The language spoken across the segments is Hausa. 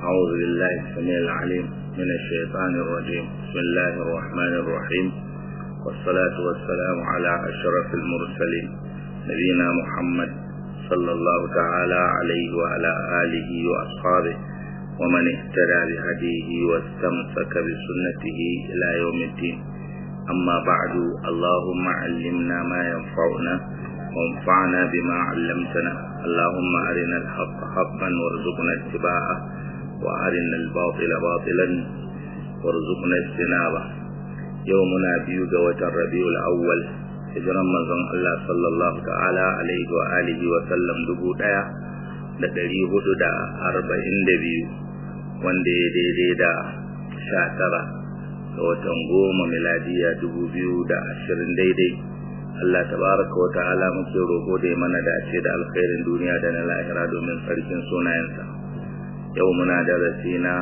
أعوذ بالله السميع العليم من الشيطان الرجيم بسم الله الرحمن الرحيم والصلاة والسلام على أشرف المرسلين نبينا محمد صلى الله تعالى عليه وعلى آله وأصحابه ومن اهتدى بهديه واستمسك بسنته إلى يوم الدين أما بعد اللهم علمنا ما ينفعنا وانفعنا بما علمتنا اللهم أرنا الحق حقا وارزقنا اتباعه وأرنا الباطل باطلا وارزقنا اجتنابه يومنا بيو جوة الربيع الأول hijiran manzon Allah sallallahu ta'ala alaihi wa alihi wa sallam dubu ɗaya da ɗari hudu da arba'in da biyu wanda ya daidai da sha tara ga watan goma miladiya dubu biyu da ashirin daidai Allah tabaraka wa ta'ala muke roƙo da ya mana dace da alkhairin duniya da na lahira domin sarkin sunayensa yau muna darasi na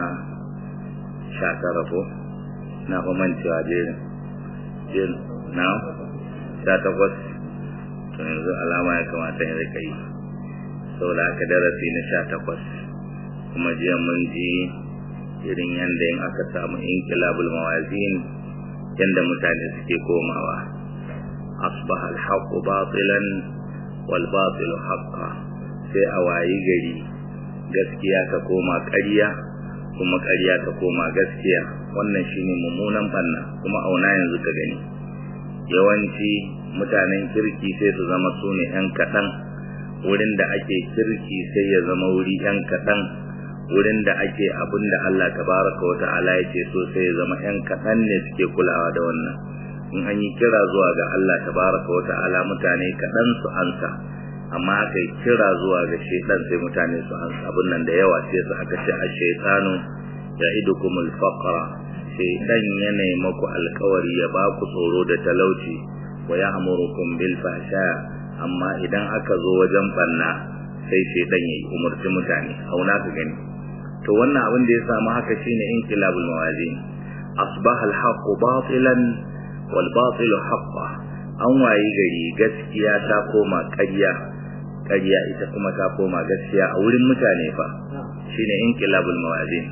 sha tara ko na kuma mancewa jerin jerin na sha takwas to yanzu alama ya kamata ya rika yi saboda aka darasi na sha takwas kuma jiya mun ji irin yadda in aka samu inkilabul mawazin yadda mutane suke komawa asbaha alhaqu batilan wal batilu haqqa sai a wayi gari gaskiya ka koma ƙarya kuma ƙarya ka koma gaskiya wannan shine mummunan banna kuma auna yanzu ka gani yawanci mutanen kirki sai su zama su ne ‘yan kaɗan wurin da ake kirki sai ya zama wuri ‘yan kaɗan wurin da ake abin da Allah tabaraka wa ta'ala ya ce so sai ya zama ‘yan kaɗan ne suke kulawa da wannan in an yi kira zuwa ga Allah tabaraka wa ta'ala mutane kaɗan su ansa amma aka yi kira zuwa ga shaitan sai mutane su ansa abin nan da yawa sai su aka ce a shaitanu ya idukumul faqra shaitan ya maku alkawari ya ba ku tsoro da talauci wa ya amurukum bil fasha amma idan aka zo wajen banna sai shaitan ya umurci mutane auna ka gani to wannan abin da ya samu haka shine inqilabul mawazin asbaha al haqq batilan wal batilu haqqan an wayi gari gaskiya ta koma ƙarya ƙarya ita kuma ta koma gaskiya a wurin mutane fa shine inqilabul mawazin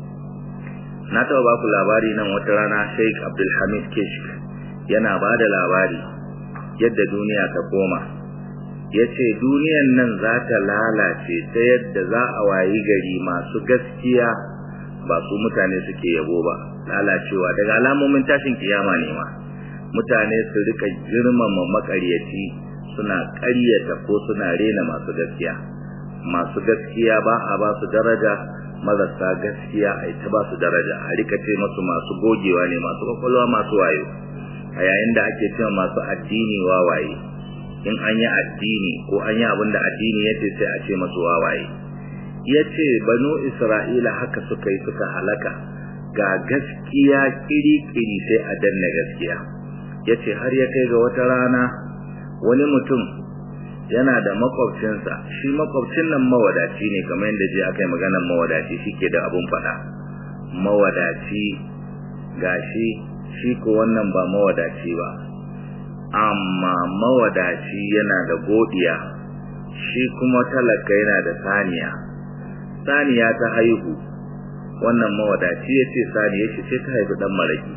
na taɓa ba ku labari nan wata rana Sheikh Abdul Hamid Kishk yana ba da labari yadda duniya ta koma ya ce duniyan nan za ta lalace ta yadda za a wayi gari masu gaskiya ba su mutane suke yabo ba lalacewa daga alamomin tashin kiyama ne ma mutane su rika girmama makaryaci suna ƙaryata ko suna rena masu gaskiya masu gaskiya ba a ba su daraja marasa gaskiya a ita ba su daraja a rika ce masu masu gogewa ne masu kwakwalwa masu wayo a yayin da ake cewa masu addini wawaye in an yi addini ko an yi abin da addini ya ce sai a ce masu wawaye ya ce banu isra'ila haka suka yi suka halaka ga gaskiya kiri-kiri sai a danna gaskiya ya ce har ya kai ga wata rana wani mutum yana da makwabcinsa shi makwabcin nan mawadaci ne kamar yadda je aka yi maganar mawadaci shi ke da abun faɗa mawadaci gashi shi ko wannan ba mawadaci ba amma mawadaci yana da godiya shi kuma talaka yana da saniya saniya ta haihu wannan mawadaci ya ce saniya shi ce ta haifi ɗan maraki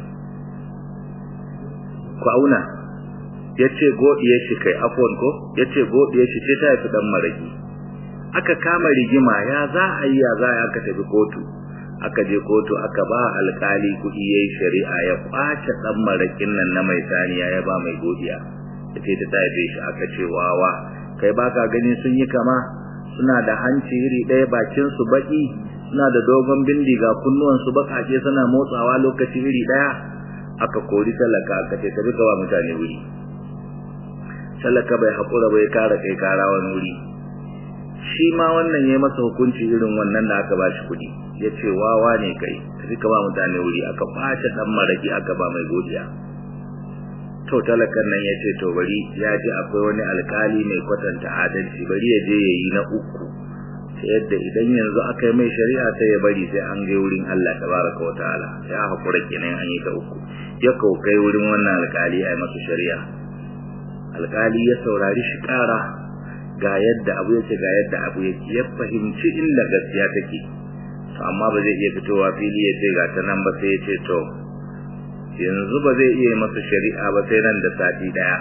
ku auna ya ce godiyar shi kai afon ko ya ce godiyar shi ce ta haifi ɗan maraki aka kama rigima ya za a yi ya za a aka tafi kotu aka je kotu aka ba alkali kuɗi ya yi shari'a ya kwace ɗan marakin nan na mai saniya ya ba mai godiya ya ce ta haife shi aka ce wawa kai baka gani sun yi kama suna da hanci iri ɗaya bakin su baki suna da dogon bindiga kunnuwan su bakake suna motsawa lokaci iri ɗaya aka kori talaka aka ce tafi kawa mutane wuri talaka bai haƙura bai kara kai kara wani wuri shi ma wannan ya masa hukunci irin wannan da aka bashi kuɗi ya ce wawa ne kai tafi ka ba mutane wuri aka ɓace ɗan maraki aka ba mai godiya to talakan nan ya ce to bari ya ji akwai wani alkali mai kwatanta adalci bari ya je ya yi na uku ta yadda idan yanzu aka yi mai shari'a sai ya bari sai an gai wurin Allah tabaraka wa ta'ala ya haƙura kenan an yi ta uku ya kai wurin wannan alkali a yi masa shari'a alkali ya saurari shi ƙara ga yadda abu yake ga yadda abu yake ya fahimci inda gaskiya take amma ba zai iya fitowa fili ya ce ga ta nan ba sai ya ce to yanzu ba zai iya masa shari'a ba sai nan da sati daya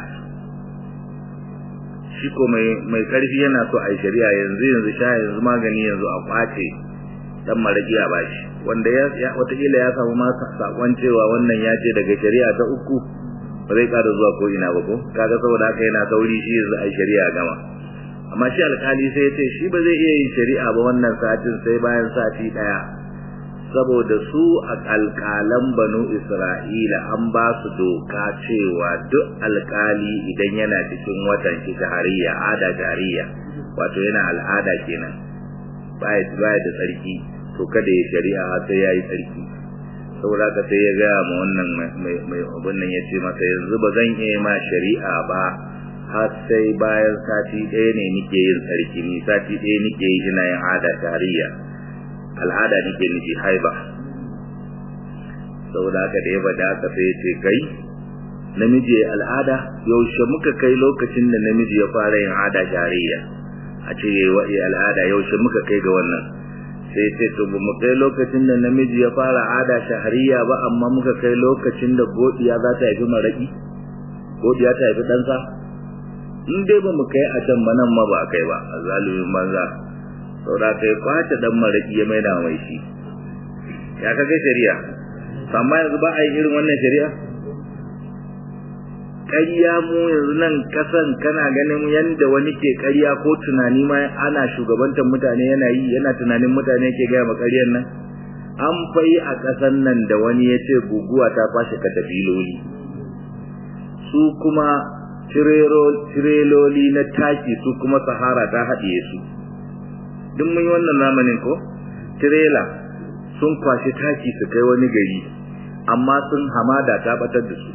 shi ko mai mai karfi yana so a yi shari'a yanzu yanzu sha yanzu magani yanzu a kwace dan maraki a bashi wanda ya watakila ya samu ma sakon cewa wannan ya ce daga shari'a ta uku ba zai kada zuwa ko ina ba ko kaga saboda haka yana sauri shi yanzu a yi shari'a gama amma shi alkali sai ya ce shi ba zai iya yin shari'a ba wannan satin sai bayan sati daya saboda su a alkalan banu isra'ila an ba su doka cewa duk alkali idan yana cikin watan shi shahariya ada shahariya wato yana al'ada kenan baya baya da tsarki to kada ya shari'a sai yayi tsarki saboda ka sai ya ga ma wannan mai mai abin nan yace masa yanzu ba zan iya ma shari'a ba har sai bayan sati ɗaya ne nike yin tsarki ni sati ɗaya nike yi ina yin ada shahariya al'ada nake nufi haiba saboda haka da ya bada haka sai ya ce kai namiji al'ada yaushe muka kai lokacin da namiji ya fara yin ada shari'a a ce yayi wa'i al'ada yaushe muka kai ga wannan sai ce to ba mu kai lokacin da namiji ya fara ada shahariya ba amma muka kai lokacin da godiya za ta haifi maraki godiya ta haifi ɗansa in dai ba mu kai a can ba nan ma ba kai ba a zalumin banza saboda kai kwace dan maraki ya maida mai shi ya kaga shari'a amma yanzu ba a yi irin wannan shari'a ƙarya mu yanzu nan kasan kana ganin yanda wani ke ƙarya ko tunani ma ana shugabantar mutane yana yi yana tunanin mutane ke gaya ma ƙaryar nan an fai a ƙasan nan da wani ya ce guguwa ta kwashe katafiloli su kuma tireloli na taki su kuma sahara ta haɗiye su duk mun yi wannan zamanin ko tirela sun kwashi taki su kai wani gari amma sun hamada ta batar da su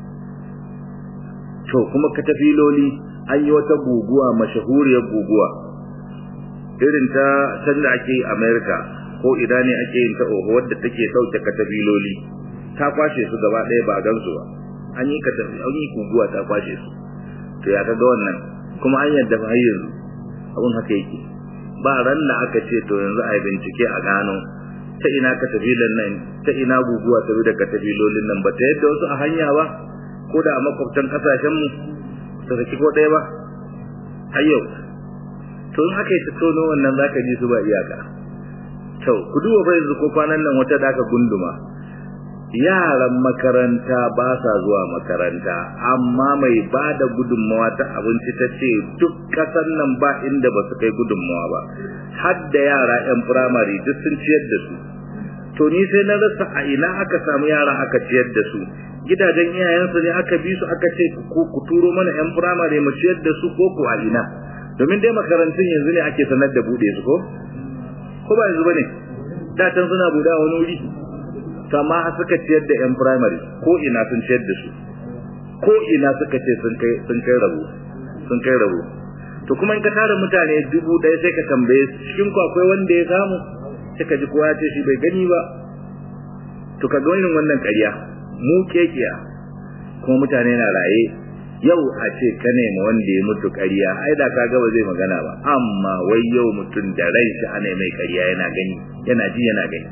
to kuma katafiloli an yi wata guguwa mashahuriyar guguwa irin ta can da ake america ko idan ne ake yin ta oho wadda take sauke katafiloli ta kwashe su gaba ɗaya ba gansu ba an yi an yi guguwa ta kwashe su to ya kaga wannan kuma an yadda ba yanzu abun haka yake ba ran da aka ce to yanzu a yi bincike a gano ta ina katafilan nan ta ina guguwa ta bi da katafilolin nan ba ta yadda wasu a hanya ba ko da a makwabtan kasashen mu ta saki ko ɗaya ba har yau to in aka yi ta tono wannan zaka ji su ba iyaka to ku duba fa yanzu ko kwanan nan wata da aka gunduma yaran makaranta ba sa zuwa makaranta amma mai ba da gudunmawa ta abinci ta ce duk ƙasar nan ba inda ba su kai gudunmawa ba har da yara 'yan firamare duk sun ciyar da su to ni sai na rasa a ina aka samu yara aka ciyar da su gidajen iyayensu ne aka bi su aka ce ku turo mana 'yan firamare mu ciyar da su ko ku a ina domin dai makarantun yanzu ne ake sanar da buɗe su ko ko ba yanzu bane da can suna buɗe a wani wuri to amma suka ciyar da yan primary ko ina sun ciyar da su ko ina suka ce sun kai sun kai rabo sun kai rabo to kuma in ka tara mutane dubu ɗaya sai ka tambaye cikin ku akwai wanda ya samu sai ka ji kowa ya ce shi bai gani ba to ka ga irin wannan ƙarya mu kekiya kuma mutane na raye yau a ce ka nema wanda ya mutu ƙarya ai da ka ba zai magana ba amma wai yau mutum da rai shi ana mai ƙarya yana gani yana ji yana gani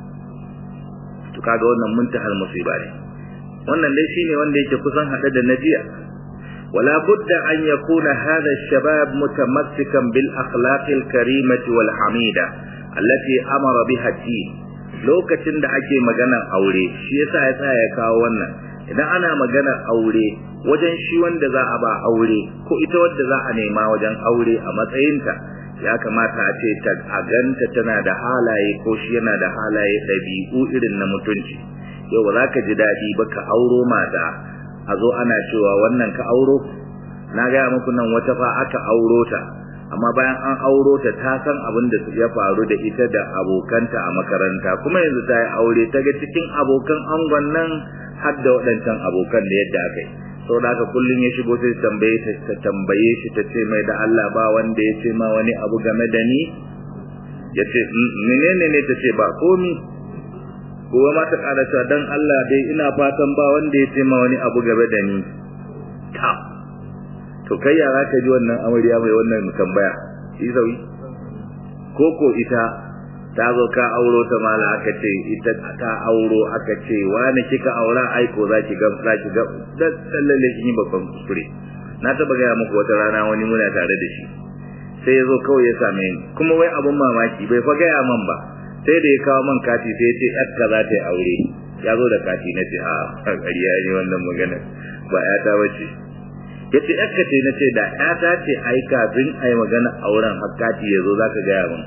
to kaga wannan muntahal musiba ne wannan dai shine wanda yake kusan hade da najiya wala budda an yakuna hadha ash-shabab mutamassikan bil akhlaq al-karimah wal hamida allati amara biha din lokacin da ake maganar aure shi yasa ya tsaya ya kawo wannan idan ana maganar aure wajen shi wanda za a ba aure ko ita wanda za a nema wajen aure a matsayinta ya kamata a ce ta a ganta tana da halaye ko shi yana da halaye ɗabi'u irin na mutunci yau ba za ka ji daɗi ba ka auro mata a zo ana cewa wannan ka auro na gaya muku nan wata fa aka auro ta amma bayan an auro ta ta san abin da ya faru da ita da abokanta a makaranta kuma yanzu ta yi aure ta ga cikin abokan angon nan har da waɗancan abokan da yadda aka yi sau da haka kullum ya shigo sai tambaye ta tambaye shi ta ce mai da Allah ba wanda ya ce ma wani abu game da ni ya ce menene ne ta ce ba komi gobe ma ta ƙara cewa dan Allah dai ina fatan ba wanda ya ce ma wani abu game da ni ta to kai yara ka ji wannan amarya mai wannan tambaya shi sauyi ko ko ita ta zo ka auro ta mala aka ce ita ka auro aka ce wani kika aura aiko za ki ga za ki ga dan lalle kin yi babban kuskure na taba gaya muku wata rana wani muna tare da shi sai ya zo kawai ya same ni kuma wai abun mamaki bai fa gaya man ba sai da ya kawo man kati sai ya ce yarka za ta yi aure ya zo da kati na ce a ƙarya ne wannan magana ba ƴata ba ce ya ce yarka ce na ce da ƴata ce ai kafin a yi magana auren har kati ya zo za ka gaya min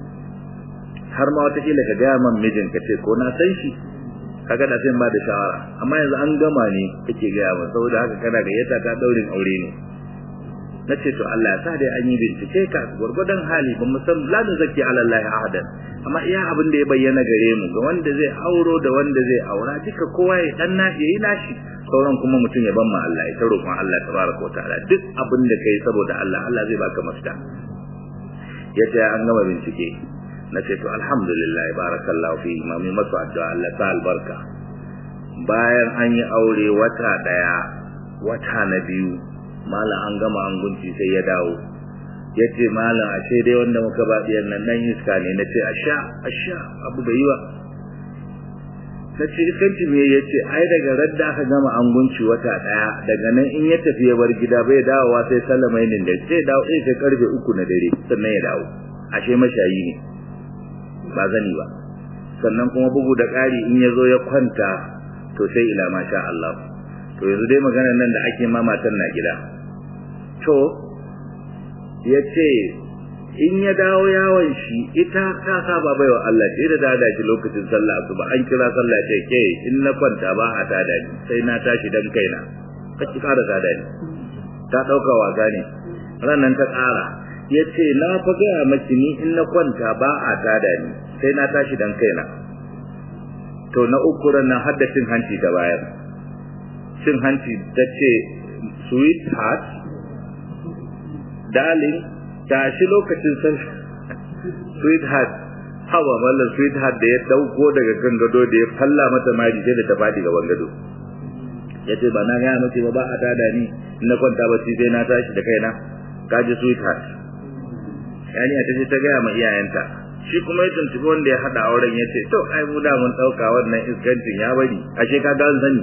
har ma watakila ka gaya man mijin ka ce ko na san shi kaga da sai ba da shawara amma yanzu an gama ne kake gaya min saboda haka kana gayyata ta daurin aure ne na ce to Allah ya sa dai an yi bincike ka gwargwadon hali ba san la da zaki ala Allah ahadan amma iya abin da ya bayyana gare mu ga wanda zai auro da wanda zai aura duka kowa ya dan na yayi nashi sauran kuma mutum ya ban ma Allah ya taro kuma Allah tabaraka wa ta'ala duk abin da kai saboda Allah Allah zai baka mafita yace an gama bincike na ce to alhamdulillah barakallahu fi imami masu addu'a Allah ta albarka bayan an yi aure wata daya wata na biyu mala an gama an gunci sai ya dawo ya ce malam ashe dai wanda muka ba ɗiyan nan nan iska ne na ce asha asha abu bai yi ba na ce iskanci me ya ce ai daga radda aka gama an gunci wata ɗaya daga nan in ya tafi ya bar gida bai dawowa sai sallamai ne da sai dawo sai kai karfe uku na dare sannan ya dawo ashe mashayi ne ba zani ba sannan kuma bugu da ƙari in ya zo ya kwanta to sai ila masha Allah to yanzu dai maganar nan da ake ma matan na gida to ya ce in ya dawo yawon shi ita ta saba baiwa Allah ce da dada shi lokacin sallah asuba an kira sallah ce ke in na kwanta ba a tada ni sai na tashi dan kaina ka ki kara tada ni ta dauka wasa ne ranan ta kara ya ce na fa gaya maki ni in na kwanta ba a tada ni sai na tashi dan kaina to na uku ranan haddacin hanci da bayar cin hanci ta ce sweetheart darling tashi lokacin san sweetheart hawa mallan sweetheart da ya dauko daga kan gado da ya falla mata mari sai da ta fadi gaban gado yace ba na ga mace ba ba a tada ni na kwanta ba sai na tashi da kaina kaji sweetheart yani ta ce ta ga ma iyayenta shi kuma ya tuntubi wanda ya hada auren yace to ai mu da mun dauka wannan iskancin ya bari ashe ka ga sani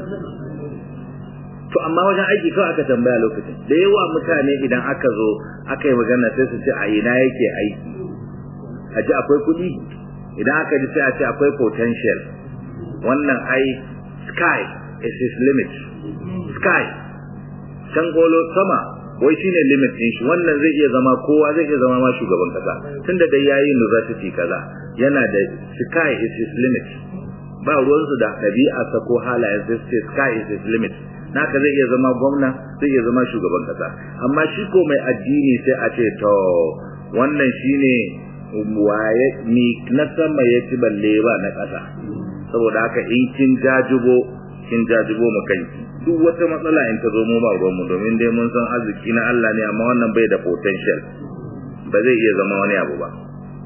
to amma wajen aiki kawai aka tambaya lokacin da yawa mutane idan aka zo aka yi magana sai su ce a ina yake aiki a ji akwai kuɗi idan aka ji sai a ce akwai potential wannan ai sky is his limit sky can golo sama wai shine limit din shi wannan zai iya zama kowa zai iya zama ma shugaban kasa tunda dai yayi university kaza yana da sky is his limit ba ruwansu da ɗabi'arsa ko halayen sai sky is his limit naka zai iya zama gwamna zai iya zama shugaban kasa amma shi ko mai addini sai a ce to wannan shine waye ni na sama ya ci balle ba na kasa saboda haka in kin jajibo kin jajibo mu kanki duk wata matsala in ta zo mu ba ruwan mu domin dai mun san arziki na Allah ne amma wannan bai da potential ba zai iya zama wani abu ba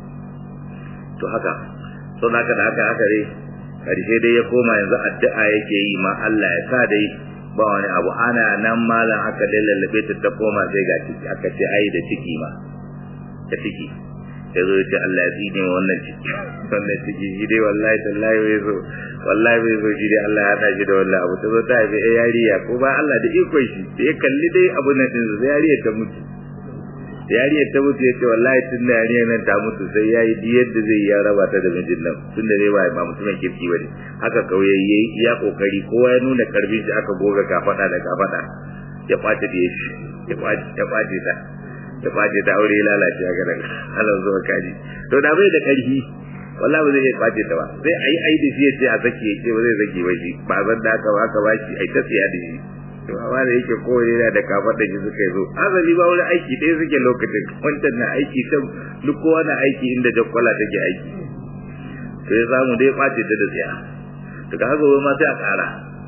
to haka saboda haka da haka haka dai karshe dai ya koma yanzu addu'a yake yi ma Allah ya sa dai ba wani abu ana nan malam aka lallabe ta ta koma sai ga ciki aka ce ai da ciki ma da ciki ya zo ce Allah ya tsine wannan ciki wannan ciki shi dai wallahi tallahi bai zo wallahi bai zo shi dai Allah ya hada shi da wallahi abu ta zo ta haifi ai yariya ko ba Allah da ikon shi da ya kalli dai abu nan din sai yariya ta mutu yariyar ta mutu ya ce wallahi tun da yariyar nan ta mutu sai ya yi diyar da zai ya raba ta da mijin nan tun da dai ba ba mutumin kirki ba ne haka kawai ya yi iya kokari kowa ya nuna karfin shi aka goga kafada da kafada ya kwace da shi ya kwace ya kwace ta ya kwace ta aure ya lalace a garin Allah zuwa kaji to da bai da karfi wallahi ba zai iya kwace ta ba sai ayi ayi da shi ya ce a saki ya ce ba zai saki ba shi ba zan da aka ba ka ba shi ai ta tsiya da shi to amma da yake kowane yana da kafar da shi suka zo azali ba wani aiki ɗaya suke lokacin wancan na aiki can duk kowa na aiki inda jakkwala take aiki to ya samu dai ɓace ta da tsiya daga haka wai ma sai a ƙara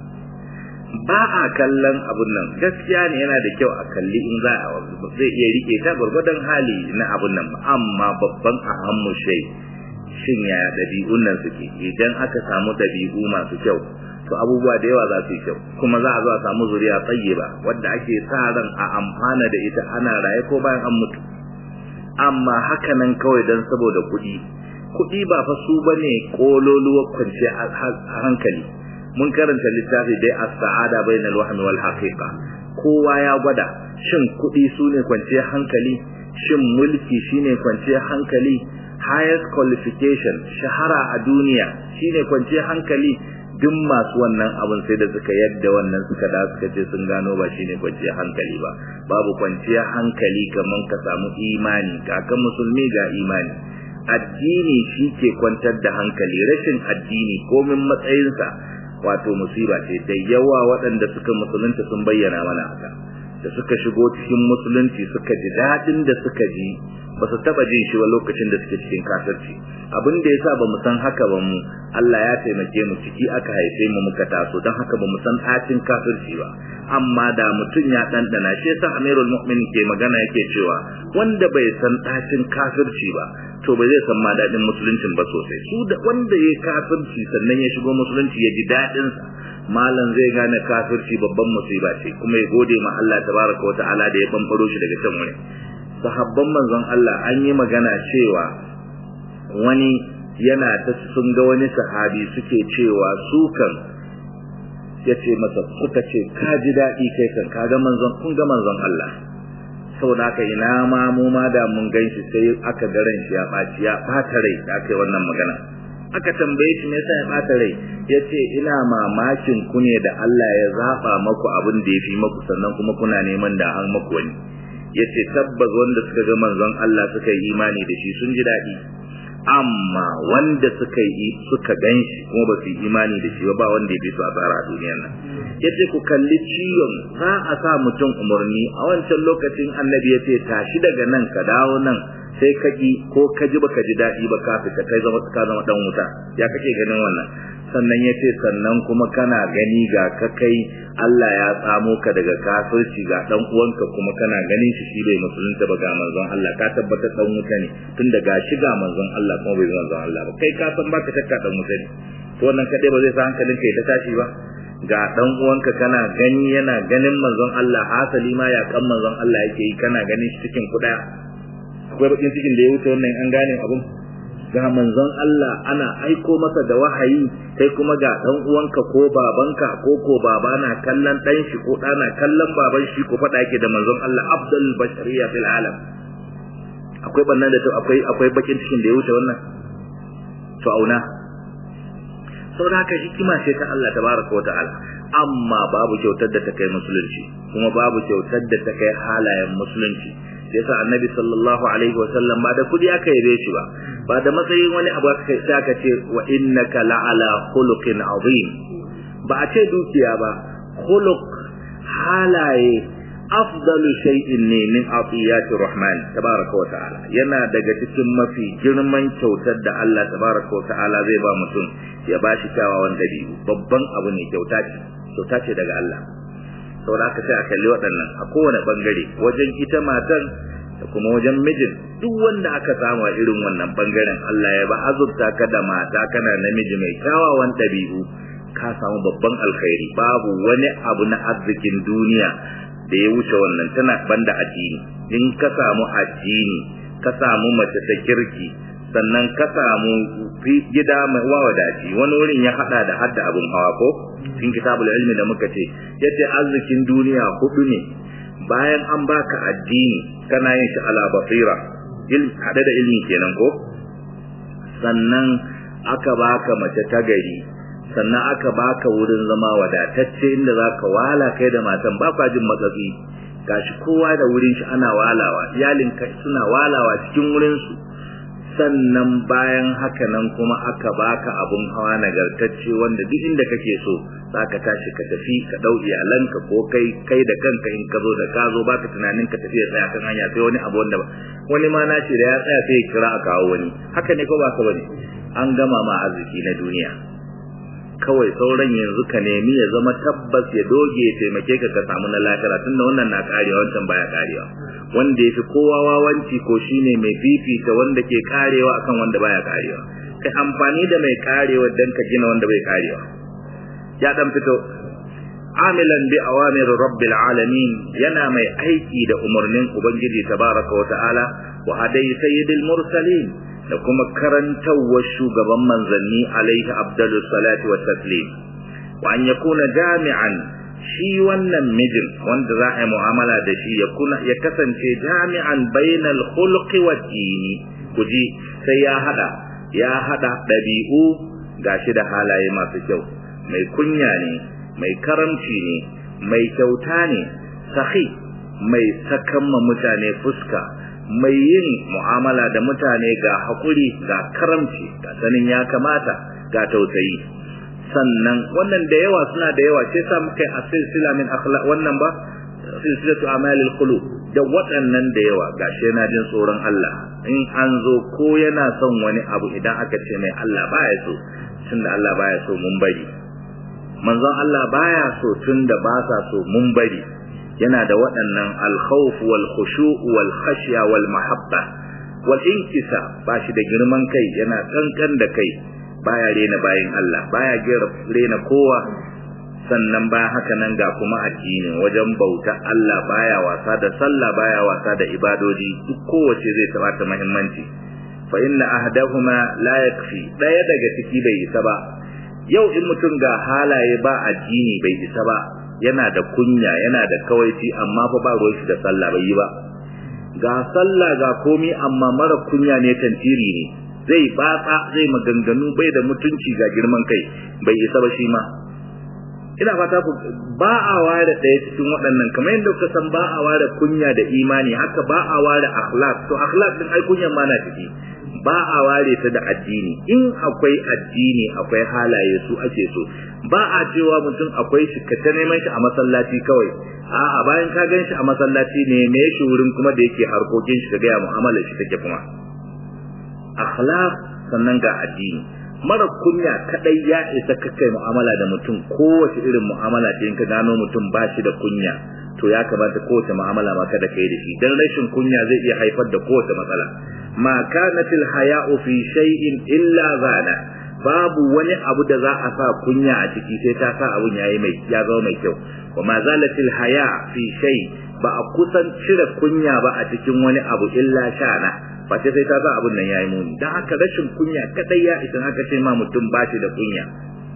ba a kallon abun nan gaskiya ne yana da kyau a kalli in za a zai iya rike ta gwargwadon hali na abun nan amma babban ahammu shai shin ya ɗabi'un nan suke idan aka samu ɗabi'u masu kyau to abubuwa da yawa za su yi kyau kuma za a zo a samu zuriya ba wadda ake sa ran a amfana da ita ana raye ko bayan an mutu amma haka nan kawai don saboda kuɗi kuɗi ba fa su bane kololuwar kwance a hankali mun karanta littafi dai as-sa'ada bainal wahmi wal haqiqa kowa ya gwada shin kuɗi su ne kwanciyar hankali shin mulki shine kwanciyar hankali highest qualification shahara a duniya shine kwanciyar hankali duk masu wannan abin sai da suka yadda wannan suka da suka ce sun gano ba shine kwanciyar hankali ba babu kwanciyar hankali kamar ka samu imani kakan musulmi ga imani addini shi ke kwantar da hankali rashin addini komin matsayinsa wato musiba ce da yawa waɗanda suka musulunta sun bayyana mana haka da suka shigo cikin musulunci suka ji daɗin da suka ji ba su taɓa jin shi ba lokacin da suke cikin kafirci abin da yasa ba mu san haka ba mu Allah ya taimake mu ciki aka haife mu muka taso don haka ba mu san ɗacin kafirci ba amma da mutum ya ɗanɗana shi yasa Amirul Mu'minin ke magana yake cewa wanda bai san ɗacin kafirci ba to ba zai san ma daɗin musuluncin ba sosai su da wanda ya kafirci sannan ya shigo musulunci ya ji daɗin sa malam zai gane kafirci babban musiba ce kuma ya gode ma Allah tabaraka wa ta'ala da ya bambaro shi daga can wurin sahabban manzon Allah an yi magana cewa wani yana ta sun ga wani sahabi suke cewa su kan ya ce masa suka ce ka ji daɗi kai kan ka ga manzon kun ga manzon Allah saboda haka ina ma mu ma da mun gan shi sai aka ga ran shi ya ɓaci ya ɓata rai da aka yi wannan magana aka tambaye shi me yasa ya ɓata rai ya ce ina mamakin ku ne da Allah ya zaɓa maku abin da ya fi maku sannan kuma kuna neman da an maku wani ya ce tabbas wanda suka ga manzon Allah suka yi imani da shi sun ji daɗi amma wanda suka yi suka gan shi kuma ba su yi imani da shi ba wanda ya fi su a tsara a duniyar nan ya ce ku kalli ciwon za a sa mutum umarni a wancan lokacin annabi ya ce tashi daga nan ka dawo nan sai ka ji ko ka ji baka ji daɗi ba ka fita kai zama ka zama dan wuta ya kake ganin wannan sannan ya ce sannan kuma kana gani ga ka kai Allah ya tsamo ka daga kafirci ga dan uwanka kuma kana ganin shi shi bai musulunta ba ga manzon Allah ka tabbatar dan wuta ne tun da ga shi ga manzon Allah kuma bai manzon Allah ba kai ka san baka shakka dan wuta ne to wannan kadai ba zai sa hankalin ka ya ta tashi ba ga dan uwanka kana gani yana ganin manzon Allah hasali ma ya kan manzon Allah yake yi kana ganin shi cikin kuɗa akwai bakin cikin da ya wuce wannan an gane abun ga manzon Allah ana aiko masa da wahayi kai kuma ga dan uwanka ko babanka ko ko baba na kallon dan shi ko ɗana kallon baban shi ko faɗa yake da manzon Allah afdal bashariya fil alam akwai bannan da akwai akwai bakin cikin da ya wuce wannan to auna saboda haka hikima ce ta Allah tabaraka wata'ala amma babu kyautar da ta kai musulunci kuma babu kyautar da ta kai halayen musulunci yasa annabi sallallahu alaihi wa sallam ba da kudi aka yabe shi ba ba da matsayin wani abu aka kai sai aka ce wa innaka la'ala khuluqin azim ba a ce dukiya ba khuluq halaye afdalu shay'in ne min atiyati rahman tabaraka wa ta'ala yana daga cikin mafi girman kyautar da Allah tabaraka wa ta'ala zai ba mutum ya ba shi kyawawan dabi'u babban abu ne kyauta ce kyauta ce daga Allah saboda haka sai a kalli waɗannan a kowane bangare wajen ita matan da kuma wajen mijin duk wanda aka samu a irin wannan bangaren Allah ya ba azurta ka da mata kana namiji mai kyawawan ɗabi'u ka samu babban alkhairi babu wani abu na arzikin duniya da ya wuce wannan tana banda addini in ka samu addini ka samu mace ta kirki sannan ka samu gida mai wawadaci wani wurin ya hada da hadda abun hawa ko cikin kitabul ilmi da muka ce yace arzikin duniya hudu ne bayan an baka addini kana yin shi ala basira il hada da ilmi kenan ko sannan aka baka mace ta gari sannan aka baka wurin zama wadatacce inda zaka wala kai da matan ba kwa jin matsatsi gashi kowa da wurin shi ana walawa iyalin suna walawa cikin wurin su sannan bayan haka nan kuma aka baka abun hawa nagartacce wanda duk inda kake so zaka tashi ka tafi ka dau iyalanka ko kai kai da kanka in ka zo da ka zo baka tunanin ka tafi ya tsaya kan hanya sai wani abu wanda ba wani ma na ce da ya tsaya sai ya kira a kawo wani haka ne ko ba ka bane an gama ma arziki na duniya kawai sauran yanzu ka nemi ya zama tabbas ya doge ya taimake ka ka samu na lahira tunda wannan na karewa wancan baya karewa wanda yafi kowa wawanci ko shine mai fifita wanda ke karewa akan wanda baya karewa kai amfani da mai karewa dan ka gina wanda bai karewa ya dan fito amilan bi awamir rabbil alamin yana mai aiki da umarnin ubangiji tabaraka wa ta'ala wa hadai sayyidil mursalin da kuma karantawar shugaban manzanni alaihi abdullu salatu wa taslim wa an yakuna jami'an shi wannan mijin wanda za a yi mu'amala da shi ya kuna ya kasance jami'an bainal khulqi wa dini kuji sai ya hada ya hada dabi'u gashi da halaye masu kyau mai kunya ne mai karamci ne mai kyauta ne sahi mai sakan ma mutane fuska mai yin mu'amala da mutane ga haƙuri ga karamci ga sanin ya kamata ga tausayi sannan wannan da yawa suna da yawa sai sa muka yi a silsila min akhlaq wannan ba silsilatu amalil qulub da waɗannan da yawa gashi yana jin tsoron Allah in an zo ko yana son wani abu idan aka ce mai Allah baya so tunda Allah baya so mun bari manzon Allah baya so tunda ba sa so mun bari yana da waɗannan al-khawf wal khushu' wal khashya wal mahabba wal inkisa ba shi da girman kai yana kankan da kai baya rena bayin Allah baya rena kowa sannan bayan haka nan ga kuma addini wajen bauta Allah baya wasa da sallah baya wasa da ibadoji duk kowace zai tabata muhimmanci fa inna ahdahuma la yakfi daya daga ciki bai isa ba yau in mutum ga halaye ba addini bai isa ba yana da kunya yana da kawaici amma fa ba ruwan shi da sallah bai yi ba ga sallah ga komi amma mara kunya ne tantiri ne zai batsa zai maganganu bai da mutunci ga girman kai bai isa ba shi ma ina fata ku ba a ware ɗaya cikin waɗannan kamar yadda kuka san ba a ware kunya da imani haka ba a ware akhlaq to akhlaq din ai kunyan ma na ciki ba a ware ta da addini in akwai addini akwai halaye su ake so ba a cewa mutum akwai shi ka ta neman shi a masallaci kawai a'a bayan ka gan shi a masallaci ne me shi wurin kuma da yake harkokin shi ka ga mu'amalar shi take kuma akhlaq sannan ga addini mara kunya kadai ya isa ka kai mu'amala da mutum kowace irin mu'amala ce in ka gano mutum ba shi da kunya to ya kamata kowace mu'amala ma kada kai da shi dan rashin kunya zai iya haifar da kowace matsala ma kanatil haya'u fi shay'in illa zana babu wani abu da za a sa kunya a ciki sai ta sa abun yayi mai ya zama mai kyau wa ma zalatil haya fi shay ba a kusan cire kunya ba a cikin wani abu illa shana face sai ta sa abun nan yayi muni dan haka rashin kunya kadai ya idan haka ce ma mutum ba shi da kunya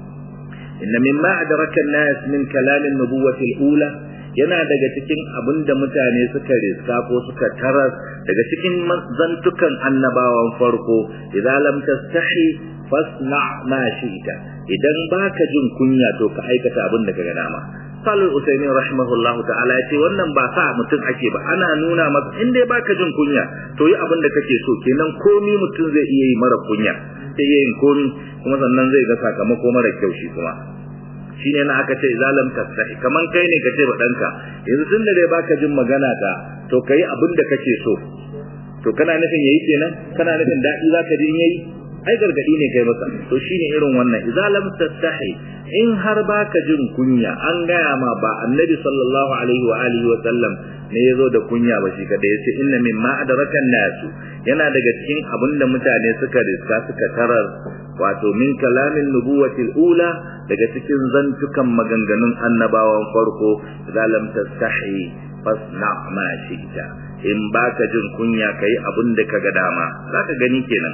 inna mimma adraka an-nas min kalam an-nubuwati al-ula yana daga cikin abin da mutane suka riska ko suka tarar daga cikin zantukan annabawan farko idan lam tastahi fasna ma shi'ta idan baka jin kunya to ka aikata abin da kaga dama Salih Usaini rahimahullahu ta'ala ya ce wannan ba sa mutum ake ba ana nuna maka in dai baka jin kunya to yi abin da kake so kenan komi mutum zai iya yi mara kunya sai iya yin komi kuma sannan zai ga sakamako mara kyau shi kuma shine na aka ce zalam tasahi kaman kai ne ka ce ba danka yanzu tun da dai baka jin magana ta to kai abin da kake so to kana nufin yayi kenan kana nufin dadi zaka ji in yayi ai gargadi ne kai masa to shine irin wannan idza lam tastahi in har baka jin kunya an gaya ma ba annabi sallallahu alaihi wa alihi wa sallam ne yazo da kunya ba shi kada yace inna mimma adrakan nasu yana daga cikin abinda mutane suka riska suka tarar wato min kalamin nubuwatil ula daga cikin zantukan maganganun annabawan farko idza lam tastahi fasna ma shi'ta in baka jin kunya kai abin da kaga dama zaka gani kenan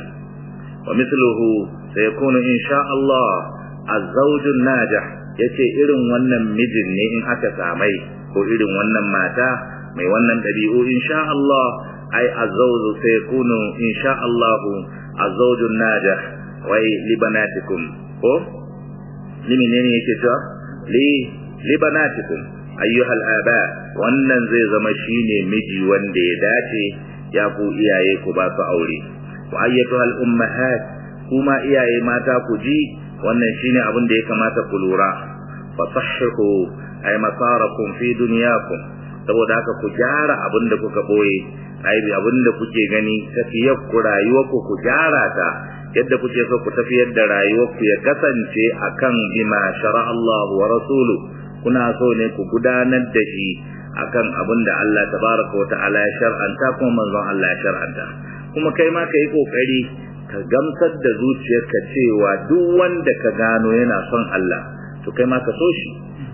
ومثله سيكون إن شاء الله الزوج الناجح yace irin wannan mijin ne in aka samai ko irin wannan mata mai wannan dabi'u insha Allah ai azawju sayakunu insha Allah azawju najah wai libanatikum ko limi ne yake cewa li libanatikum ayyuhal aba wannan zai zama shine miji wanda ya dace ya ku iyaye ku ba su aure wa ayyatuhal ummahat kuma iyaye mata ku ji wannan shine abin da ya kamata ku lura fa sahhihu ay masarakum fi dunyakum saboda haka ku gyara abin da kuka boye ai abin da kuke gani tafiyar ku rayuwar ku ku gyara ta yadda kuke so ku tafiyar da rayuwar ku ya kasance akan bima shara Allah wa rasulu kuna so ne ku gudanar da shi akan abin da Allah tabaraka wa ta'ala ya shar'anta kuma manzon Allah ya shar'anta kuma kai ma ka yi kokari ka gamsar da zuciyarka cewa duk wanda ka gano yana son Allah to kai ma ka so shi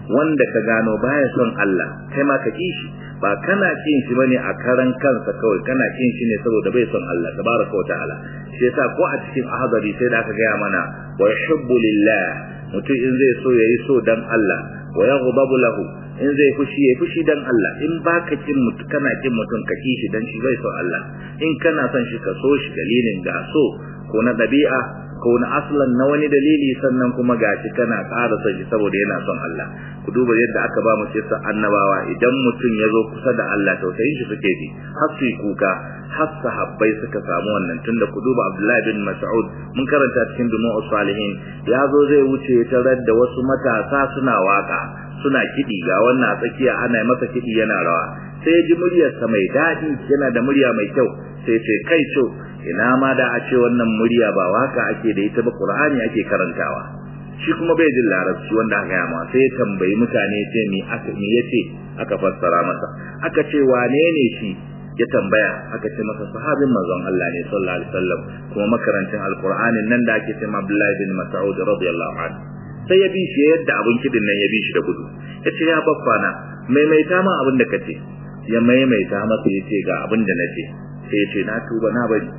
wanda ka gano baya son Allah kai ma ka kishi ba kana kin shi bane a karan kansa kawai kana kin shi ne saboda bai son Allah tabaraka wa ta'ala shi yasa ko a cikin ahadari sai da aka gaya mana wa yuhibbu lillah mutum in zai so yayi so dan Allah wa yaghdabu lahu in zai fushi yayi fushi dan Allah in baka kin mutum kana kin mutum ka kishi dan shi bai son Allah in kana son shi ka so shi dalilin ga so ko na dabi'a ko na aslan na wani dalili sannan kuma gashi kana ƙara son shi saboda yana son Allah ku duba yadda aka ba mu kisa annabawa idan mutum ya zo kusa da Allah tausayin shi suke bi har su kuka har sahabbai suka samu wannan tunda ku duba Abdullahi bin Mas'ud mun karanta cikin Dumu Salihin ya zo zai wuce ya tarar da wasu matasa suna waka suna kiɗi ga wannan a tsakiya ana masa kiɗi yana rawa sai ya ji muryarsa mai daɗi yana da murya mai kyau sai ce kai co ina ma da a ce wannan murya ba waka ake da ita ba Qur'ani ake karantawa shi kuma bai jin larabci wanda aka yi ma sai ya tambayi mutane ce me aka me yace aka fassara masa aka ce wane ne shi ya tambaya aka ce masa sahabin manzon Allah ne sallallahu alaihi wasallam kuma makarantin alqur'anin nan da ake cewa Abdullah bin Mas'ud radiyallahu anhu sai ya bi shi yadda abin kidin nan ya bi shi da gudu ya ce ya baffana maimaita ma abin da kace ya maimaita masa ya ce ga abin da nace sai ya ce na tuba na bari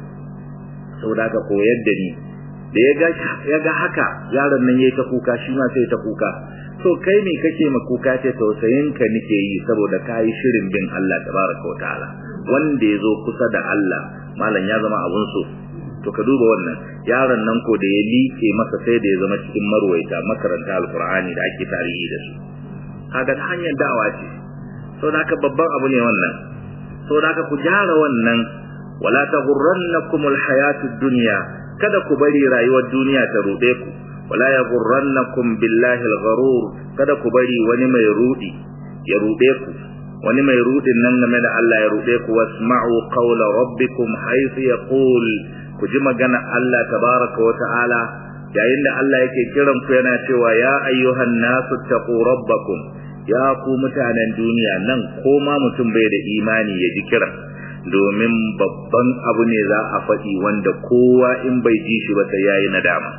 saboda ka koyar da ni da ya ga ya ga haka yaron nan yayi ta kuka shi ma sai ta kuka to kai me kake ma kuka ce tausayin ka nake yi saboda kai shirin bin Allah tabaraka wa ta'ala wanda ya zo kusa da Allah malam ya zama abun so to ka duba wannan yaron nan ko da ya liƙe masa sai da ya zama cikin marwaita makaranta alqur'ani da ake tarihi da su kaga ta hanyar da'awa ce saboda haka babban abu ne wannan saboda haka ku gyara wannan wala taghurrannakum alhayatud dunya kada ku bari rayuwar duniya ta rude ku wala yaghurrannakum billahi algharur kada ku bari wani mai rudi ya rude ku wani mai rudin nan game da Allah ya rude ku wasma'u qawla rabbikum haythu yaqul ku ji magana Allah tabaraka wa ta'ala yayin da Allah yake kiran ku yana cewa ya ayyuhan nasu taqu rabbakum ya ku mutanen duniya nan ko ma mutum bai da imani ya ji kiran domin babban abu ne za a faɗi wanda kowa in bai ji shi ba sai yayi nadama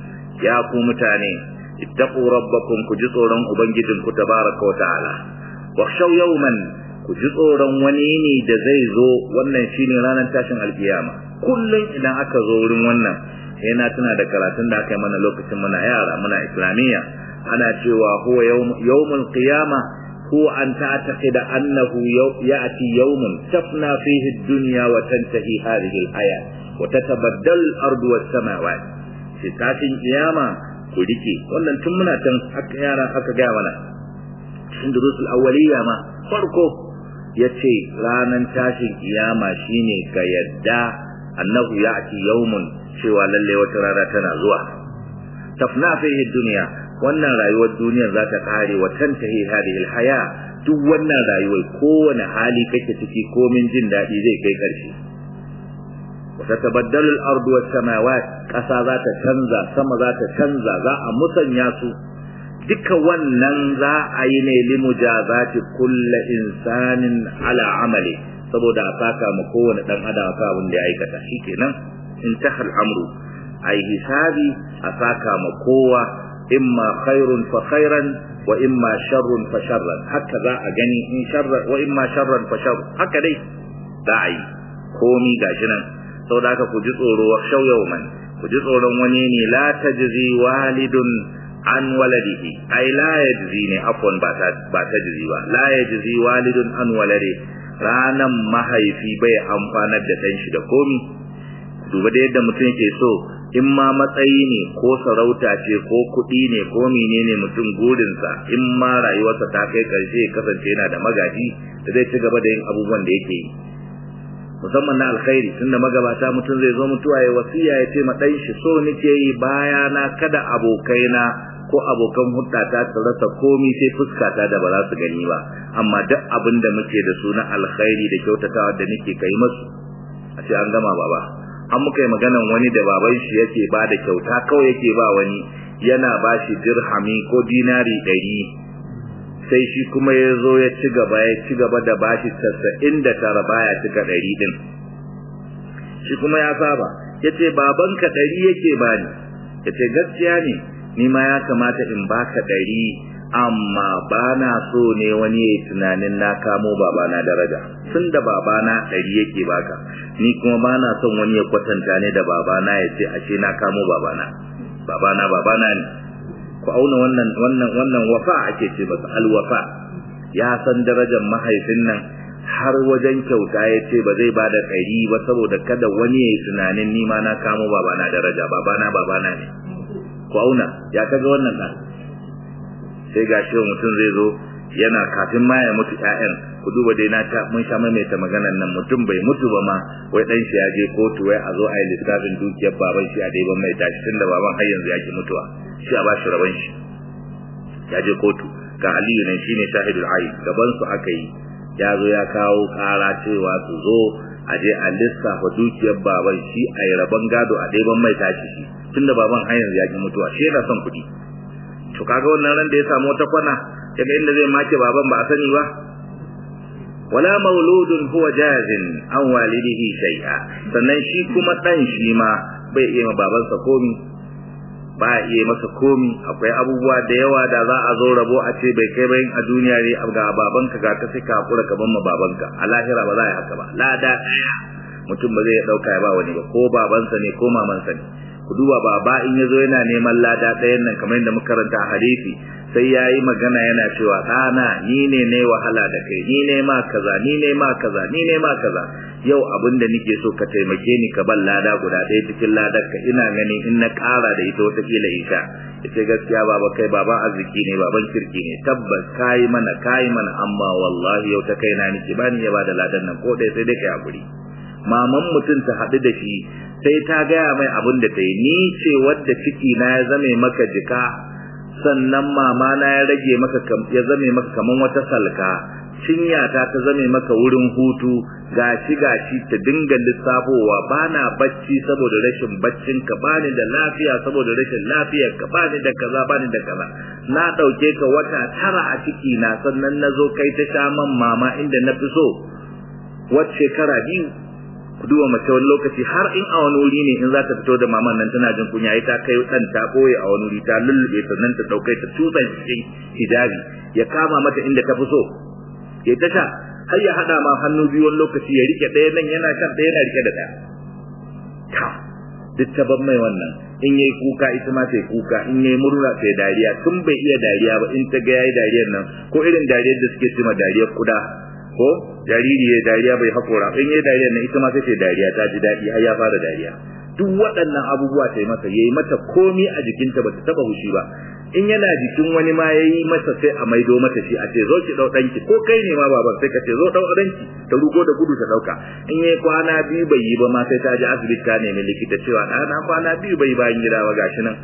ya ku mutane ittaqu rabbakum ku ji tsoron ubangijin ku tabaraka wa ta'ala wakhshaw yawman ku ji tsoron wani ne da zai zo wannan shine ranar tashin alkiyama kullum idan aka zo wurin wannan yana tuna da karatun da aka yi mana lokacin muna yara muna islamiyya ana cewa huwa yawmul qiyama هو أن تعتقد أنه يأتي يوم تفنى فيه الدنيا وتنتهي هذه الحياة وتتبدل الأرض والسماوات في تاسين قيامة كوديكي wannan tun muna can aka yara aka gaya mana cikin durusul awwaliya ma farko yace ranan tashin kiyama shine ka yadda annahu ya'ti yawmun cewa lalle wata rana tana zuwa tafna fihi dunya wannan rayuwar duniyar za ta kare wa tantahi hadhihi alhaya duk wannan rayuwar kowane hali kake ciki komin jin daɗi zai kai ƙarshe wa tatabaddalu al-ardu was samawat ƙasa za ta canza sama za ta canza za a musanya su duka wannan za a yi ne limujazati kulli insanin ala amali saboda a saka ma kowane dan adam ka abin da ya aikata shikenan intaha al-amru ai hisabi a saka ma kowa imma khairun fa khairan wa imma sharrun fa sharran haka za a gani in sharra wa imma sharran fa sharr haka dai za a yi komi gashi nan saboda haka ku ji tsoro wa shaw yawman ku ji tsoron wani ne la tajzi walidun an waladihi ai la yajzi ne afwan ba ta ba tajzi ba la yajzi walidun an waladi ranan mahaifi bai amfanar da dan shi da komi duba da yadda mutum yake so in ma matsayi ne ko sarauta ce ko kuɗi ne ko menene mutum gurinsa in ma rayuwarsa ta kai ƙarshe ya kasance yana da magaji da zai ci gaba da yin abubuwan da yake yi musamman na alkhairi tunda magabata mutum zai zo mutuwa ya wasiya ya ce ma ɗan shi so nake yi baya na kada abokaina ko abokan hudata su rasa komi sai fuskata da ba za su gani ba amma duk abin da muke da su na alkhairi da kyautatawa da nake kai masu a ce an gama baba an muka yi maganan wani da baban shi yake ba da kyauta kawai yake ba wani yana ba shi dirhami ko dinari ɗari sai shi kuma ya zo ya ci gaba ya ci gaba da ba shi tasa'in da tara baya cika ɗari ɗin shi kuma ya saba ya ce babanka ɗari yake ba ni ya ce gaskiya ne ni ma ya kamata in baka ɗari amma ba na so ne wani ya tunanin na kamo babana daraja tun da babana ɗari yake baka ni kuma ba na son wani ya kwatanta ne da babana ya ce ashe na kamo babana babana babana ne ku auna wannan wannan wannan wafa ake ce masa alwafa ya san darajar mahaifin nan har wajen kyauta ya ce ba zai bada ɗari ba saboda kada wani ya yi tunanin ni ma na kamo babana daraja babana babana ne ku auna ya kaga wannan ɗan sai ga shi mutum zai zo yana kafin ma ya mutu ƴaƴan ku duba dai na ta mun sha maimaita maganar nan mutum bai mutu ba ma wai dan shi ya je kotu wai a zo a yi lissafin dukiyar baban shi a daiban mai tashi tunda baban har yanzu ya ki mutuwa shi a bashi raban shi ya je kotu ga Aliyu nan shine shahidul ayi gaban su aka yi ya zo ya kawo kara cewa su zo a je a lissafa dukiyar baban shi a yi rabon gado a daiban mai tashi shi tunda baban har yanzu ya ki mutuwa shi yana son kuɗi to kaga wannan ran da ya samu wata kwana daga inda zai make baban ba a sani ba wala mauludun huwa jazin an walidihi shay'a sannan shi kuma dan shi ma bai iya ma babansa komi ba iya masa komi akwai abubuwa da yawa da za a zo rabo a ce bai kai bayin a duniya ne ga babanka ga ka sai ka hakura ka ban ma babanka a lahira ba za a yi haka ba lada daya mutum ba zai dauka ya ba wani ba ko babansa ne ko mamansa ne ku duba baba in yazo yana neman lada ɗayan nan kamar yadda muka karanta hadisi sai yayi magana yana cewa ɗana ni ne ne wahala da kai ni ne ma kaza ni ne ma kaza ni ne ma kaza yau abin da nake so ka taimake ni ka ban lada guda ɗaya cikin ladar ka ina gani in na ƙara da ita wata kila isha ita gaskiya baba kai baba arziki ne baban kirki ne tabbas kayi mana kayi mana amma wallahi yau ta kaina nake ba ni ya ba da ladan nan ko ɗaya sai dai kai hakuri maman mutum ta haɗu da shi sai ta gaya mai abin da ta yi ni ce wadda ciki na ya zame maka jika sannan mama na ya rage maka ya zame maka kaman wata salka cinya ta ta zame maka wurin hutu gashi gashi ta dinga lissafowa bana bacci saboda rashin baccin ka bani da lafiya saboda rashin lafiyar ka bani da kaza bani da kaza na dauke ka wata tara a ciki na sannan nazo kai ta sha man mama inda na fi so wacce shekara biyu ku duba mace wani lokaci har in a wani wuri ne in za ta fito da maman nan tana jin kunya ita kai dan ta boye a wani wuri ta lullube ta nan ta daukai ta tusa cikin hijabi ya kama mata inda ta fi so ya ta sha har ya hada ma hannu biyu wani lokaci ya rike ɗaya nan yana kan ɗaya yana rike da ɗaya ta duk ta ban mai wannan in yayi kuka ita ma ta kuka in yayi murna ta dariya tun bai iya dariya ba in ta ga yayi dariyar nan ko irin dariyar da suke cewa dariyar kuda ko jariri ya dariya bai hakora in yayi dariya nan ita ma sai dariya ta ji dadi har ya fara dariya duk waɗannan abubuwa ta yi masa yayi mata komi a jikinta bata taba hushi ba in yana jikin wani ma yayi masa sai a maido mata shi a ce zo ki dau danki ko kai ne ma baban sai ka ce zo dau danki ta rugo da gudu ta dauka in yayi kwana biyu bai yi ba ma sai ta ji asibiti ta nemi likita cewa ɗana kwana biyu bai bayan gida ba gashi nan